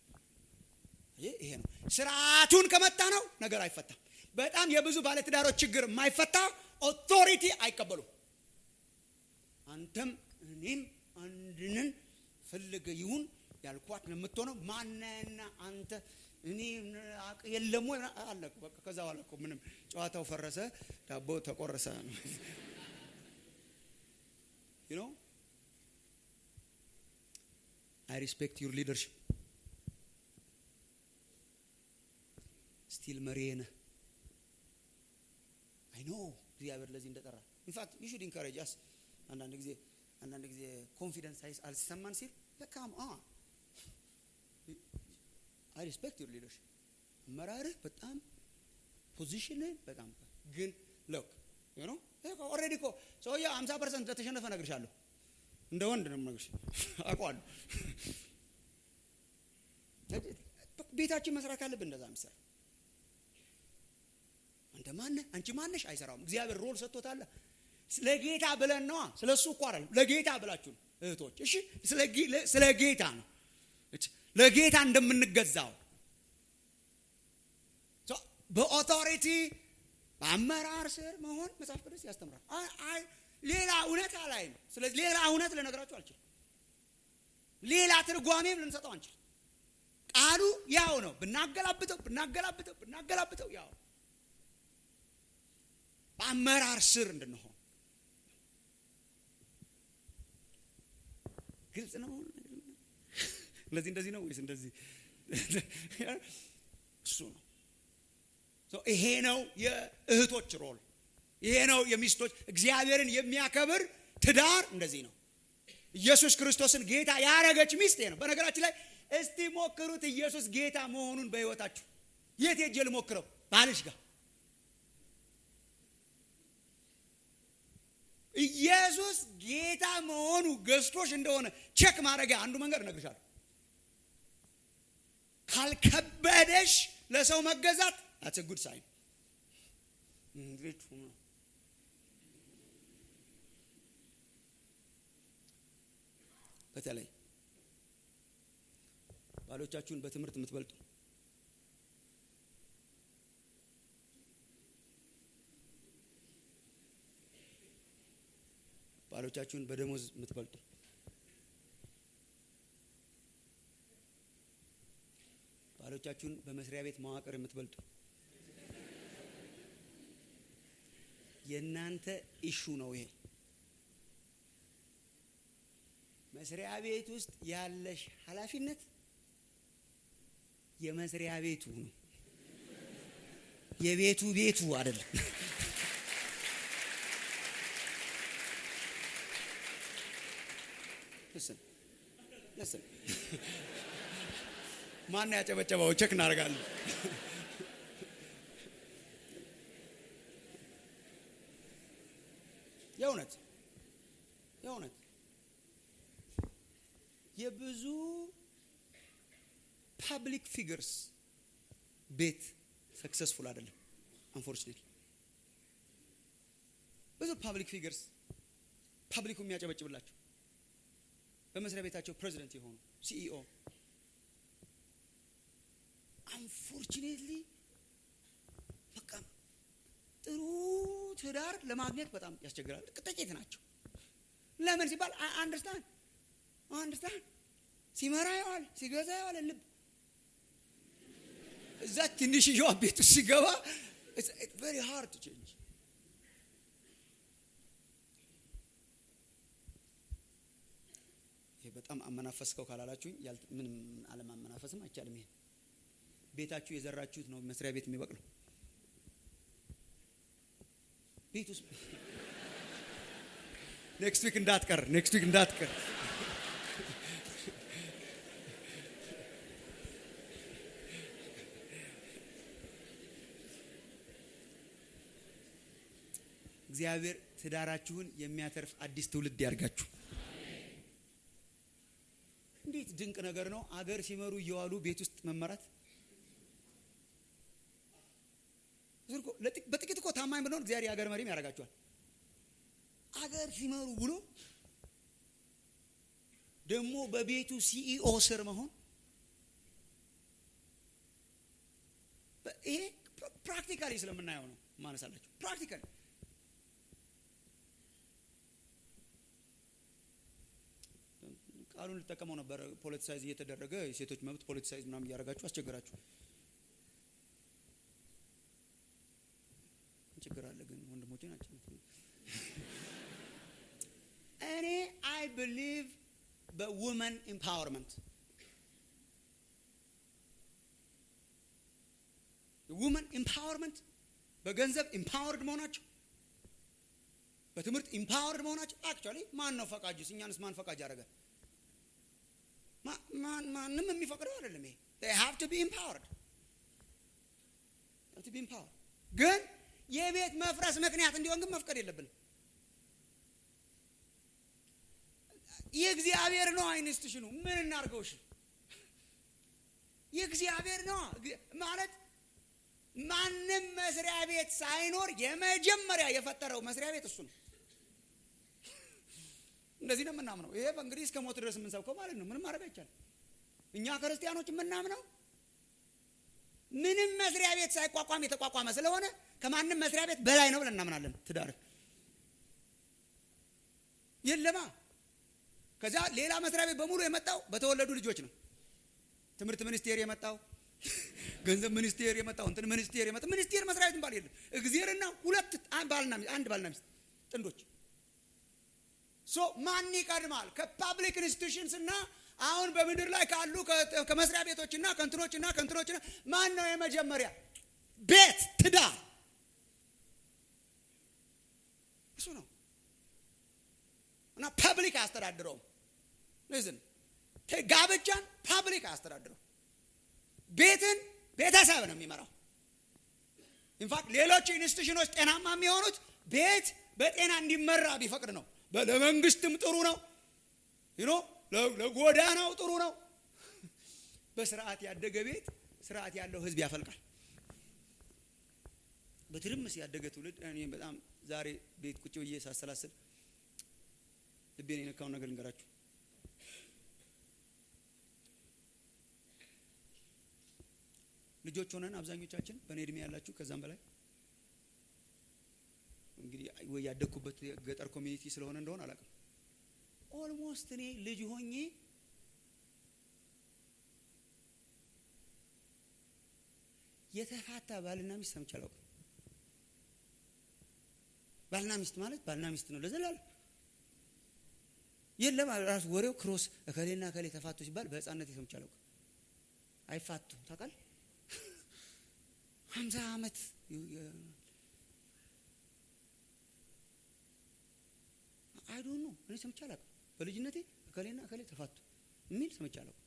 ይሄ ነው ስርዓቱን ከመታ ነው ነገር አይፈታም። በጣም የብዙ ባለትዳሮች ችግር የማይፈታ ኦቶሪቲ አይቀበሉም። አንተም እኔም አንድንን ፈልገ ይሁን ያልኳት ነው የምትሆነው። ማነህና አንተ እኔ የለም ወይ አለ። በቃ ከዛ በኋላ እኮ ምንም ጨዋታው ፈረሰ፣ ዳቦ ተቆረሰ። ዩ ኖ አይ ሪስፔክት ዩር ሊደርሽፕ ስቲል መሪ ነህ። አይ ኖ እግዚአብሔር ለዚህ እንደጠራ ኢንፋክት ዩ ሹድ ኢንካሬጅ አስ አንዳንድ ጊዜ አንዳንድ ጊዜ ኮንፊደንስ አልሰማን ሲል በካም አ አይ ሪስፔክት ዩር ሊደርሽፕ አመራርህ በጣም ፖዚሽንህ በጣም ግን ሎክ ዩ ኖ ኦልሬዲ እኮ ሰውዬው ሀምሳ ፐርሰንት እንደተሸነፈ እነግርሻለሁ። እንደ ወንድ ነው የምነግርሽ፣ አውቀዋለሁ። ቤታችን መስራት ካለብን እንደዛ ምሳሌ አንተ ማነህ አንቺ ማነሽ አይሰራውም። እግዚአብሔር ሮል ሰጥቶታል። ስለ ጌታ ብለን ነዋ። ስለ እሱ እኮ አይደለም፣ ለጌታ ብላችሁ ነው እህቶች። እሺ ስለ ጌታ ነው፣ ለጌታ እንደምንገዛው በኦቶሪቲ በአመራር ስር መሆን መጽሐፍ ቅዱስ ያስተምራል። አይ ሌላ እውነት አላይም። ስለዚህ ሌላ እውነት ልነግራችሁ አልችልም። ሌላ ትርጓሜም ልንሰጠው አንችል። ቃሉ ያው ነው። ብናገላብጠው ብናገላብጠው ብናገላብጠው ያው በአመራር ስር እንድንሆን ግልጽ ነው። እንደዚህ እንደዚህ ነው ወይስ እንደዚህ? እሱ ነው። ይሄ ነው የእህቶች ሮል። ይሄ ነው የሚስቶች እግዚአብሔርን የሚያከብር ትዳር እንደዚህ ነው። ኢየሱስ ክርስቶስን ጌታ ያረገች ሚስት ነው። በነገራችን ላይ እስቲ ሞክሩት ኢየሱስ ጌታ መሆኑን በህይወታችሁ። የት ሄጄ ልሞክረው? ባልሽ ጋር ኢየሱስ ጌታ መሆኑ ገዝቶሽ እንደሆነ ቼክ ማድረጊያ አንዱ መንገድ እነግርሻለሁ። ካልከበደሽ ለሰው መገዛት አትስ ጉድ ሳይን በተለይ ባሎቻችሁን በትምህርት የምትበልጡ ባሎቻችሁን በደሞዝ የምትበልጡ ባሎቻችሁን በመስሪያ ቤት መዋቅር የምትበልጡ የእናንተ ኢሹ ነው ይሄ። መስሪያ ቤት ውስጥ ያለሽ ኃላፊነት የመስሪያ ቤቱ ነው፣ የቤቱ ቤቱ አይደለም። ልስን ማን ያጨበጨበው? ቼክ እናደርጋለን። የእውነት የእውነት የብዙ ፓብሊክ ፊገርስ ቤት ሰክሰስፉል አይደለም። አንፎርችኔትሊ ብዙ ፓብሊክ ፊገርስ ፓብሊኩ የሚያጨበጭብላቸው በመስሪያ ቤታቸው ፕሬዚደንት የሆኑ ሲኢኦ አንፎርችኔትሊ በቃ ጥሩ ትዳር ለማግኘት በጣም ያስቸግራል። ጥቂት ናቸው። ለምን ሲባል አንደርስታንድ አንደርስታንድ ሲመራ የዋል ሲገዛ የዋል ልብ እዛ ትንሽዬዋ ቤት ውስጥ ሲገባ ቨሪ ሃርድ ቼንጅ ይሄ በጣም አመናፈስከው ካላላችሁኝ ምንም አለማመናፈስም አይቻልም። ይሄ ቤታችሁ የዘራችሁት ነው መስሪያ ቤት የሚበቅለው ቤት ውስጥ ኔክስት ዊክ እንዳትቀር ኔክስት ዊክ እንዳትቀር እግዚአብሔር ትዳራችሁን የሚያተርፍ አዲስ ትውልድ ያርጋችሁ። እንዴት ድንቅ ነገር ነው! አገር ሲመሩ እየዋሉ ቤት ውስጥ መመራት። በጥቂት እኮ ታማኝ ብንሆን እግዚአብሔር የሀገር መሪም ያደርጋችኋል። አገር ሲመሩ ብሎ ደግሞ በቤቱ ሲኢኦ ስር መሆን ይሄ ፕራክቲካሊ ስለምናየው ነው ማነሳላችሁ። ፕራክቲካሊ ቃሉን ልጠቀመው ነበር። ፖለቲሳይዝ እየተደረገ የሴቶች መብት ፖለቲሳይዝ ምናምን እያደረጋችሁ አስቸገራችሁ። ችግር አለ ግን ወንድሞቼ ናቸው። እኔ አይ ብሊቭ በውመን ኢምፓወርመንት ውመን ኢምፓወርመንት በገንዘብ ኢምፓወርድ መሆናቸው በትምህርት ኢምፓወርድ መሆናቸው አክቹዋሊ ማን ነው ፈቃጁስ? እኛንስ ማን ፈቃጅ ያደረገ? ማንም የሚፈቅደው አይደለም። ይሄ they have to be empowered have to be empowered ግን የቤት መፍረስ ምክንያት እንዲሆን ግን መፍቀድ የለብንም። የእግዚአብሔር ነው ኢንስቲትዩሽኑ። ምን እናድርገው? እሺ የእግዚአብሔር ነው ማለት ማንም መስሪያ ቤት ሳይኖር የመጀመሪያ የፈጠረው መስሪያ ቤት እሱ ነው። እንደዚህ ነው የምናምነው። ይሄ እንግዲህ እስከ ሞት ድረስ የምንሰብከው ማለት ነው። ምንም ማድረግ አይቻልም። እኛ ክርስቲያኖች የምናምነው ምንም መስሪያ ቤት ሳይቋቋም የተቋቋመ ስለሆነ ከማንም መስሪያ ቤት በላይ ነው ብለን እናምናለን። ትዳር የለማ ከዛ ሌላ መስሪያ ቤት በሙሉ የመጣው በተወለዱ ልጆች ነው። ትምህርት ሚኒስቴር የመጣው ገንዘብ ሚኒስቴር የመጣው እንትን ሚኒስቴር የመጣው ሚኒስቴር መስሪያ ቤት ባል የለም። እግዚአብሔርና ሁለት ባልና አንድ ባልና ሚስት ጥንዶች ሶ ማን ይቀድማል? ከፓብሊክ ኢንስቲቱሽንስ እና አሁን በምድር ላይ ካሉ ከመስሪያ ቤቶችና ከእንትኖችና ከእንትኖችና ማን ነው የመጀመሪያ? ቤት ትዳር እሱ ነው እና ፐብሊክ አያስተዳድረውም። ዝን ጋብቻን ፐብሊክ አያስተዳድረው። ቤትን ቤተሰብ ነው የሚመራው። ኢንፋክት ሌሎች ኢንስቲቱሽኖች ጤናማ የሚሆኑት ቤት በጤና እንዲመራ ቢፈቅድ ነው። ለመንግስትም ጥሩ ነው ኖ ለጎዳናው ጥሩ ነው። በስርዓት ያደገ ቤት ስርዓት ያለው ህዝብ ያፈልቃል። በትርምስ ያደገ ትውልድ እኔ በጣም ዛሬ ቤት ቁጭ ብዬ ሳሰላስል ልቤን የነካውን ነገር ልንገራችሁ። ልጆች ሆነን አብዛኞቻችን በእኔ እድሜ ያላችሁ ከዛም በላይ እንግዲህ ወይ ያደግኩበት ገጠር ኮሚኒቲ ስለሆነ እንደሆነ አላውቅም። ኦልሞስት እኔ ልጅ ሆኜ የተፋታ ባልና ሚስት ሰምቼ አላውቅም። ባልና ሚስት ማለት ባልና ሚስት ነው ለዘላለም የለም። ራሱ ወሬው ክሮስ እከሌና እከሌ ተፋቱ ሲባል በህፃነት ሰምቼ አላውቅም። አይፋቱም ታውቃለህ። ሀምሳ ዓመት አይዶ ነው እኔ ሰምቼ አላውቅም። በልጅነቴ እከሌና እከሌ ተፋቱ የሚል ሰምቼ አላውቅም።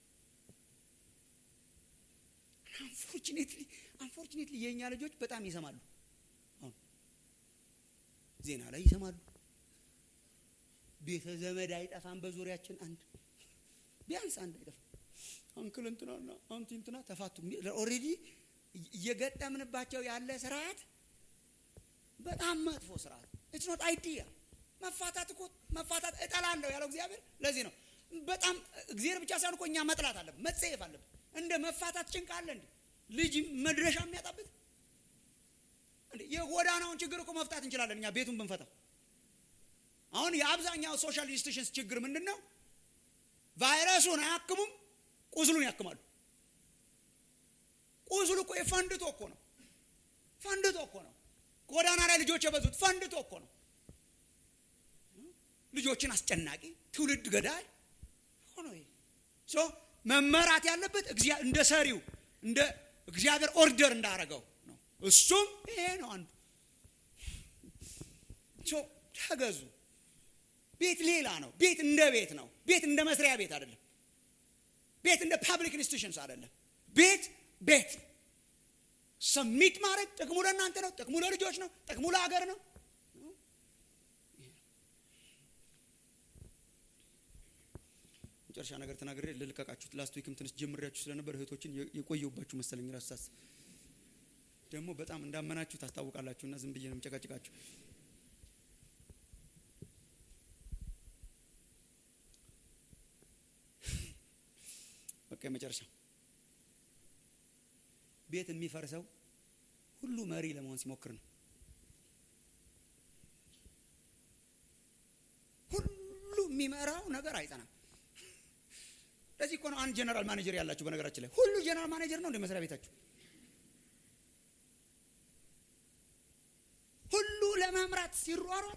አንፎርቹኔትሊ አንፎርቹኔትሊ የእኛ ልጆች በጣም ይሰማሉ። አሁን ዜና ላይ ይሰማሉ። ቤተ ዘመድ አይጠፋም በዙሪያችን አንድ ቢያንስ አንድ አይጠፋ አንክል እንትናና አንቲ እንትና ተፋቱ ኦልሬዲ እየገጠምንባቸው ያለ ስርዓት በጣም መጥፎ ስርዓት ኢትስ ኖት አይዲያ መፋታት እኮ መፋታት እጠላለሁ ያለው እግዚአብሔር ለዚህ ነው በጣም እግዚአብሔር ብቻ ሳይሆን እኮ እኛ መጥላት አለብን መጸየፍ አለብን እንደ መፋታት ጭንቅ አለ እንዴ ልጅ መድረሻ የሚያጣበት የጎዳናውን ችግር እኮ መፍታት እንችላለን እኛ ቤቱን ብንፈታው አሁን የአብዛኛው ሶሻል ኢንስቲቱሽንስ ችግር ምንድን ነው ቫይረሱን አያክሙም ቁስሉን ያክማሉ ቁስሉ እኮ ፈንድቶ እኮ ነው ፈንድቶ እኮ ነው ጎዳና ላይ ልጆች የበዙት ፈንድቶ እኮ ነው ልጆችን አስጨናቂ ትውልድ ገዳይ ሆኖ ሶ መመራት ያለበት እንደ ሰሪው እንደ እግዚአብሔር ኦርደር እንዳረገው ነው እሱም ይሄ ነው አንዱ ሶ ተገዙ ቤት ሌላ ነው ቤት እንደ ቤት ነው ቤት እንደ መስሪያ ቤት አይደለም ቤት እንደ ፐብሊክ ኢንስቲቱሽንስ አይደለም ቤት ቤት ሰሚት ማድረግ ጥቅሙ ለእናንተ ነው ጥቅሙ ለልጆች ነው ጥቅሙ ለሀገር ነው መጨረሻ ነገር ተናግሬ ልልቀቃችሁት ላስት ዊክም ትንሽ ጀምሬያችሁ ስለነበር እህቶችን የቆየሁባችሁ መሰለኝ ራሳስ ደግሞ በጣም እንዳመናችሁ ታስታውቃላችሁ እና ዝም ብዬ ነው የምጨቃጭቃችሁ በቃ የመጨረሻ ቤት የሚፈርሰው ሁሉ መሪ ለመሆን ሲሞክር ነው ሁሉ የሚመራው ነገር አይጸናም ለዚህ እኮ ነው አንድ ጀነራል ማኔጀር ያላችሁ በነገራችን ላይ ሁሉ ጀነራል ማኔጀር ነው እንደ መስሪያ ቤታችሁ ሁሉ ለመምራት ሲሯሯጥ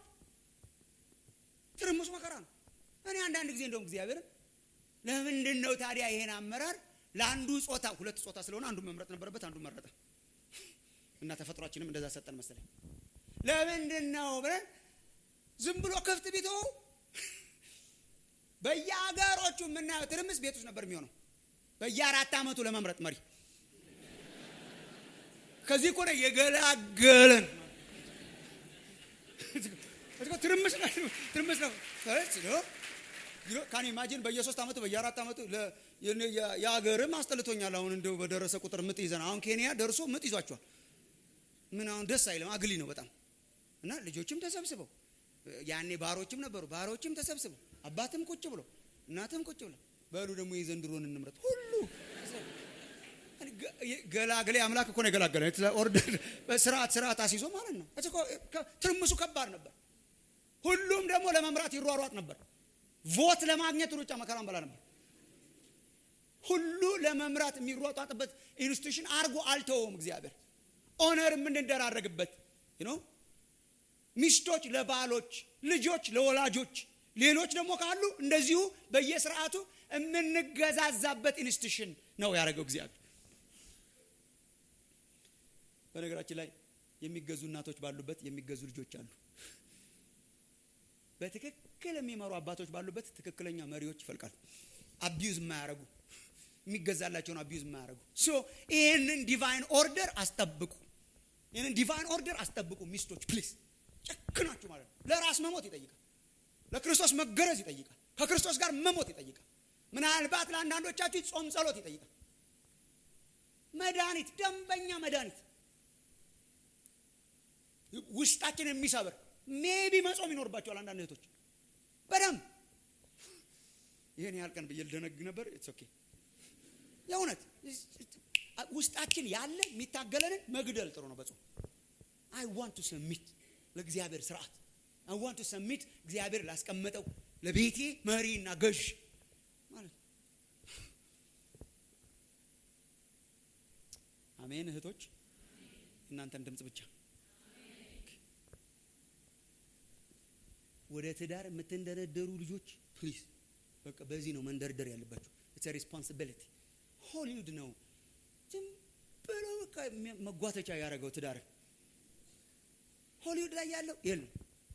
ትርምሱ መከራ ነው እኔ አንዳንድ ጊዜ እንደውም እግዚአብሔርን ለምንድን ነው ታዲያ ይሄን አመራር ለአንዱ ጾታ ሁለት ጾታ ስለሆነ አንዱ መምረጥ ነበረበት አንዱ መረጠ እና ተፈጥሯችንም እንደዛ ሰጠን መሰለኝ ለምንድን ነው ብለን ዝም ብሎ ክፍት ቢተው በየሀገሮቹ የምናየው ትርምስ ቤት ውስጥ ነበር የሚሆነው በየአራት ዓመቱ ለመምረጥ መሪ ከዚህ እኮ ነው የገላገለን ትርምስ ነው ትርምስ ነው ካን ኢማጂን በየሶስት ዓመቱ በየአራት ዓመቱ የሀገርም አስጠልቶኛል አሁን እንደው በደረሰ ቁጥር ምጥ ይዘን አሁን ኬንያ ደርሶ ምጥ ይዟቸዋል ምን አሁን ደስ አይልም አግሊ ነው በጣም እና ልጆችም ተሰብስበው ያኔ ባሮችም ነበሩ ባሮችም ተሰብስበው አባትም ቁጭ ብሎ እናትም ቁጭ ብሎ በሉ ደግሞ የዘንድሮን እንምረጥ ሁሉ ገላግሌ አምላክ እኮ ነው የገላገለ ኦርደር ስርዓት ስርዓት አስይዞ ማለት ነው ትርምሱ ከባድ ነበር ሁሉም ደግሞ ለመምራት ይሯሯጥ ነበር ቮት ለማግኘት ሩጫ መከራን በላ ነበር ሁሉ ለመምራት የሚሯጧጥበት ኢንስቲቱሽን አርጎ አልተወውም እግዚአብሔር ኦነር የምንደራረግበት ነው ሚስቶች ለባሎች ልጆች ለወላጆች ሌሎች ደግሞ ካሉ እንደዚሁ በየስርዓቱ የምንገዛዛበት ኢንስቲቱሽን ነው ያደረገው እግዚአብሔር በነገራችን ላይ የሚገዙ እናቶች ባሉበት የሚገዙ ልጆች አሉ በትክክል የሚመሩ አባቶች ባሉበት ትክክለኛ መሪዎች ይፈልቃሉ አቢዩዝ የማያረጉ የሚገዛላቸውን አቢዩዝ የማያረጉ ሶ ይህንን ዲቫይን ኦርደር አስጠብቁ ይህንን ዲቫይን ኦርደር አስጠብቁ ሚስቶች ፕሊዝ ጨክናችሁ ማለት ነው ለራስ መሞት ይጠይቃል ለክርስቶስ መገረዝ ይጠይቃል ከክርስቶስ ጋር መሞት ይጠይቃል ምናልባት ለአንዳንዶቻችሁ ጾም ጸሎት ይጠይቃል መድኃኒት ደንበኛ መድኃኒት ውስጣችን የሚሰብር ሜቢ መጾም ይኖርባቸዋል አንዳንድ እህቶች በደንብ ይህን ያህል ቀን ብዬ ልደነግ ነበር ኢትስ ኦኬ የእውነት ውስጣችን ያለ የሚታገለንን መግደል ጥሩ ነው በጾም አይ ዋንት ቱ ሰሚት ለእግዚአብሔር ስርዓት አይ ዋንት ቱ ሰሚት እግዚአብሔር ላስቀመጠው ለቤቴ መሪና ገዥ ማለት አሜን እህቶች እናንተን ድምፅ ብቻ ወደ ትዳር የምትንደረደሩ ልጆች ፕሊዝ በቃ በዚህ ነው መንደርደር ያለባቸው ኢትስ ሪስፖንሲቢሊቲ ሆሊውድ ነው ዝም ብሎ በቃ መጓተቻ ያደረገው ትዳር ሆሊውድ ላይ ያለው የለም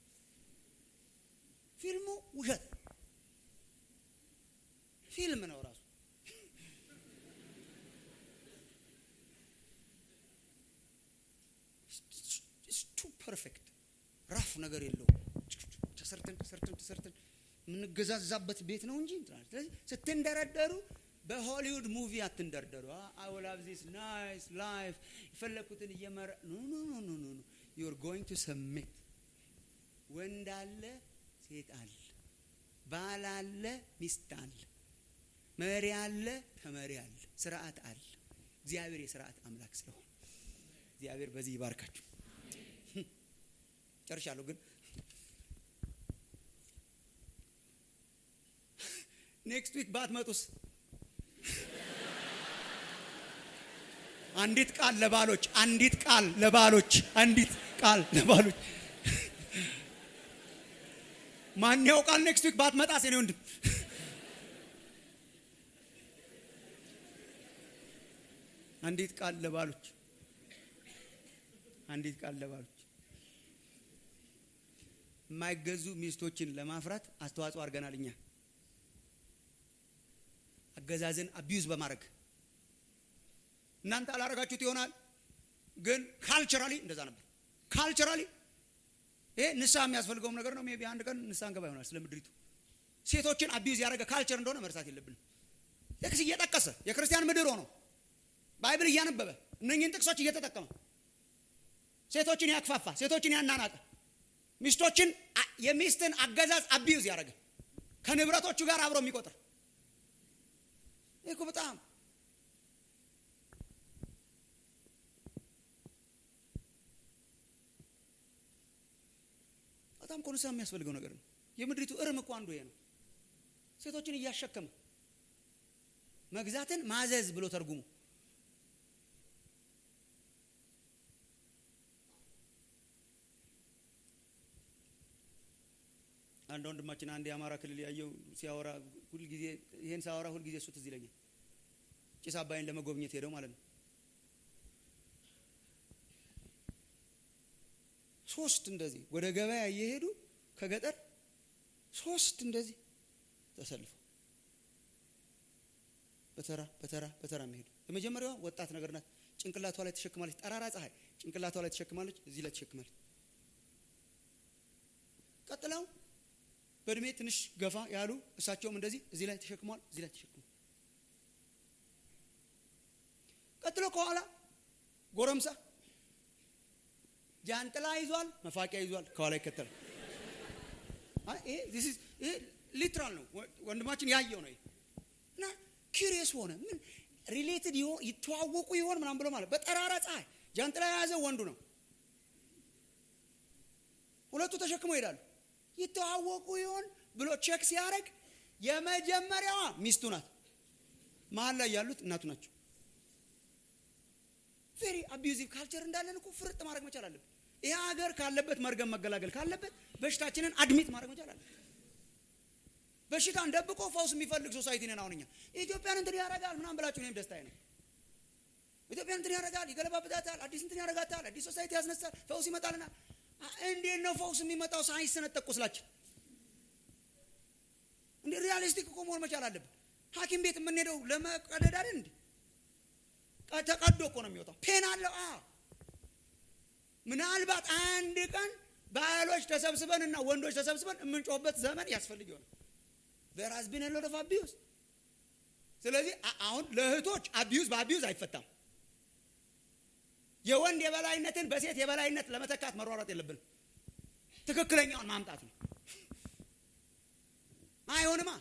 ፊልሙ ውሸት ፊልም ነው ራሱ ቱ ፐርፌክት ራፍ ነገር የለውም ተሰርተን ተሰርተን ተሰርተን የምንገዛዛበት ቤት ነው እንጂ እንትን አለ። ስለዚህ ስትንደረደሩ በሆሊውድ ሙቪ አትንደርደሩ። አይ ዊል ሃቭ ዚስ ናይስ ላይፍ የፈለኩትን እየመረ ኖ ኖ ኖ ኖ ኖ ኖ ዩ አር ጎይንግ ቱ ሰሚት ወንድ አለ፣ ሴት አለ፣ ባል አለ፣ ሚስት አለ፣ መሪ አለ፣ ተመሪ አለ፣ ስርዓት አለ። እግዚአብሔር የስርዓት አምላክ ስለሆነ እግዚአብሔር በዚህ ይባርካችሁ። ጨርሻለሁ ግን ኔክስት ዊክ ባትመጡስ? አንዲት ቃል ለባሎች፣ አንዲት ቃል ለባሎች፣ አንዲት ቃል ለባሎች። ማን ያውቃል? ኔክስት ዊክ ባትመጣስ? የኔ ወንድም አንዲት ቃል ለባሎች፣ አንዲት ቃል ለባሎች። የማይገዙ ሚስቶችን ለማፍራት አስተዋጽኦ አድርገናል እኛ አገዛዝን አቢዩዝ በማድረግ እናንተ አላረጋችሁት ይሆናል፣ ግን ካልቸራሊ እንደዛ ነበር። ካልቸራሊ ይሄ ንስሐ የሚያስፈልገውም ነገር ነው። ሜይ ቢ አንድ ቀን ንስሐ እንገባ ይሆናል። ስለ ምድሪቱ ሴቶችን አቢዩዝ ያደረገ ካልቸር እንደሆነ መርሳት የለብንም። ጥቅስ እየጠቀሰ የክርስቲያን ምድር ሆኖ ባይብል እያነበበ እነኝህን ጥቅሶች እየተጠቀመ ሴቶችን ያክፋፋ፣ ሴቶችን ያናናቀ፣ ሚስቶችን የሚስትን አገዛዝ አቢዩዝ ያደረገ ከንብረቶቹ ጋር አብሮ የሚቆጥር ይህ እኮ በጣም በጣም እኮ ንስሐ የሚያስፈልገው ነገር ነው። የምድሪቱ እርም እኮ አንዱ ይሄ ነው። ሴቶችን እያሸከመ መግዛትን ማዘዝ ብሎ ተርጉሙ። አንድ ወንድማችን አንድ የአማራ ክልል ያየው ሲያወራ ሁልጊዜ ይሄን ሳወራ ሁልጊዜ እሱ ትዝ ይለኛል። ጭስ አባይን ለመጎብኘት ሄደው ማለት ነው። ሶስት እንደዚህ ወደ ገበያ እየሄዱ ከገጠር ሶስት እንደዚህ ተሰልፈው በተራ በተራ በተራ የሚሄዱ የመጀመሪያዋ ወጣት ነገር ናት። ጭንቅላቷ ላይ ተሸክማለች። ጠራራ ፀሐይ ጭንቅላቷ ላይ ተሸክማለች። እዚህ ላይ ተሸክማለች። ቀጥለው በእድሜ ትንሽ ገፋ ያሉ እሳቸውም እንደዚህ እዚህ ላይ ተሸክመዋል። እዚህ ላይ ተሸክመዋል። ቀጥሎ ከኋላ ጎረምሳ ጃንጥላ ይዟል፣ መፋቂያ ይዟል፣ ከኋላ ይከተላል። ይሄ ሊትራል ነው። ወንድማችን ያየው ነው እና ኪሪየስ ሆነ። ምን ሪሌትድ ይሆን ይተዋወቁ ይሆን ምናምን ብሎ ማለት በጠራራ ፀሐይ ጃንጥላ የያዘው ወንዱ ነው። ሁለቱ ተሸክመው ይሄዳሉ። ይተዋወቁ ይሆን ብሎ ቼክ ሲያደርግ የመጀመሪያዋ ሚስቱ ናት። መሀል ላይ ያሉት እናቱ ናቸው። ቬሪ አቢዩዚቭ ካልቸር እንዳለን እኮ ፍርጥ ማድረግ መቻል አለብን። ይህ ሀገር ካለበት መርገም መገላገል ካለበት በሽታችንን አድሚት ማድረግ መቻል አለብን። በሽታን ደብቆ ፈውስ የሚፈልግ ሶሳይቲ ነን። አሁን እኛ ኢትዮጵያን እንትን ያደርጋል ምናምን ብላችሁ እኔም ደስታዬ ነው። ኢትዮጵያን እንትን ያደርጋል፣ ይገለባብጣታል፣ አዲስ እንትን ያደርጋታል፣ አዲስ ሶሳይቲ ያስነሳል፣ ፈውስ ይመጣልና እንዴት ነው ፈውስ የሚመጣው? ሳይሰነጠቅ ቁስላችን እንደ ሪያሊስቲክ እኮ መሆን መቻል አለብን። ሐኪም ቤት የምንሄደው ለመቀደድ አይደል እንዴ? ተቀዶ እኮ ነው የሚወጣው። ፔን አለው። አ ምናልባት አንድ ቀን ባሎች ተሰብስበን እና ወንዶች ተሰብስበን የምንጮህበት ዘመን ያስፈልግ ይሆናል። there has been a lot of abuse። ስለዚህ አሁን ለእህቶች አቢዩዝ በአቢዩዝ አይፈታም። የወንድ የበላይነትን በሴት የበላይነት ለመተካት መሯሯጥ የለብንም። ትክክለኛውን ማምጣት ነው። አይሆንማ።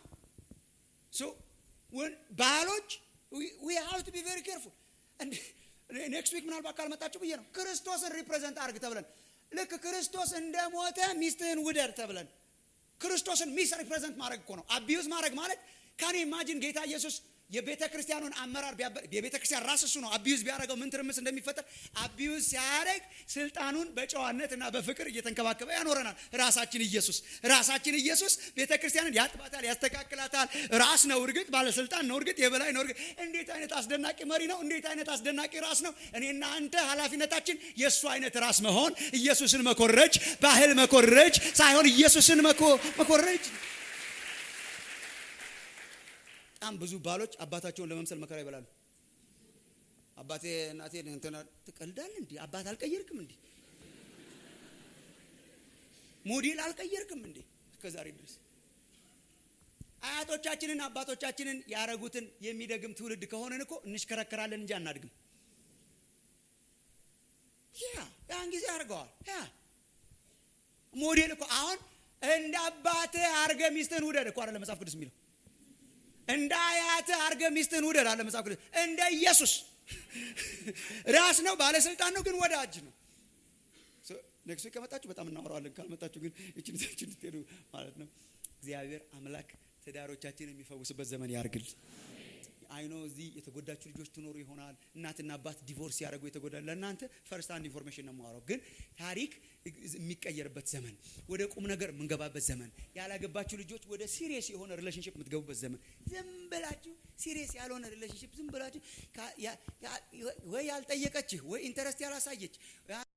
ባሎች ዊ ሃቭ ቱ ቢ ቬሪ ኬርፉል። ኔክስት ዊክ ምናልባት ካልመጣችሁ ብዬ ነው። ክርስቶስን ሪፕሬዘንት አድርግ ተብለን ልክ ክርስቶስ እንደሞተ ሚስትህን ውደድ ተብለን ክርስቶስን ሚስ ሪፕሬዘንት ማድረግ እኮ ነው። አቢዩዝ ማድረግ ማለት ካኔ ኢማጂን ጌታ ኢየሱስ የቤተ ክርስቲያኑን አመራር የቤተ ክርስቲያን ራስ እሱ ነው። አቢዩዝ ቢያደርገው ምን ትርምስ እንደሚፈጠር አቢዩዝ ሲያደርግ ስልጣኑን በጨዋነት እና በፍቅር እየተንከባከበ ያኖረናል። ራሳችን ኢየሱስ ራሳችን ኢየሱስ ቤተ ክርስቲያንን ያጥባታል፣ ያስተካክላታል። ራስ ነው እርግጥ፣ ባለስልጣን ነው እርግጥ፣ የበላይ ነው እርግጥ። እንዴት አይነት አስደናቂ መሪ ነው! እንዴት አይነት አስደናቂ ራስ ነው! እኔና አንተ ኃላፊነታችን የእሱ አይነት ራስ መሆን፣ ኢየሱስን መኮረጅ፣ ባህል መኮረጅ ሳይሆን ኢየሱስን መኮረጅ በጣም ብዙ ባሎች አባታቸውን ለመምሰል መከራ ይበላሉ። አባቴ እናቴ እንትና ትቀልዳለህ እንዴ? አባት አልቀየርክም እንዴ? ሞዴል አልቀየርክም እንዴ? እስከ ዛሬ ድረስ አያቶቻችንን አባቶቻችንን ያረጉትን የሚደግም ትውልድ ከሆነን እኮ እንሽከረከራለን እንጂ አናድግም። ያ ያን ጊዜ አድርገዋል። ያ ሞዴል እኮ አሁን እንደ አባትህ አርገ ሚስትህን ውደድ እኮ አለ መጽሐፍ ቅዱስ የሚለው። እንደ አያትህ አርገ ሚስትህን ውደድ አለ መጽሐፍ ቅዱስ። እንደ ኢየሱስ ራስ ነው፣ ባለስልጣን ነው፣ ግን ወዳጅ ነው። ኔክስት ዊክ ከመጣችሁ በጣም እናወራዋለን። ካልመጣችሁ ግን እችን ይዛችሁ እንድትሄዱ ማለት ነው። እግዚአብሔር አምላክ ትዳሮቻችንን የሚፈውስበት ዘመን ያርግል። አይኖ እዚህ የተጎዳችሁ ልጆች ትኖሩ ይሆናል። እናትና አባት ዲቮርስ ያደረጉ የተጎዳ ለእናንተ ፈርስት አንድ ኢንፎርሜሽን ነው የማወራው። ግን ታሪክ የሚቀየርበት ዘመን፣ ወደ ቁም ነገር የምንገባበት ዘመን፣ ያላገባችሁ ልጆች ወደ ሲሪየስ የሆነ ሪሌሽንሽፕ የምትገቡበት ዘመን። ዝም ብላችሁ ሲሪየስ ያልሆነ ሪሌሽንሽፕ ዝም ብላችሁ ወይ ያልጠየቀችህ ወይ ኢንተረስት ያላሳየች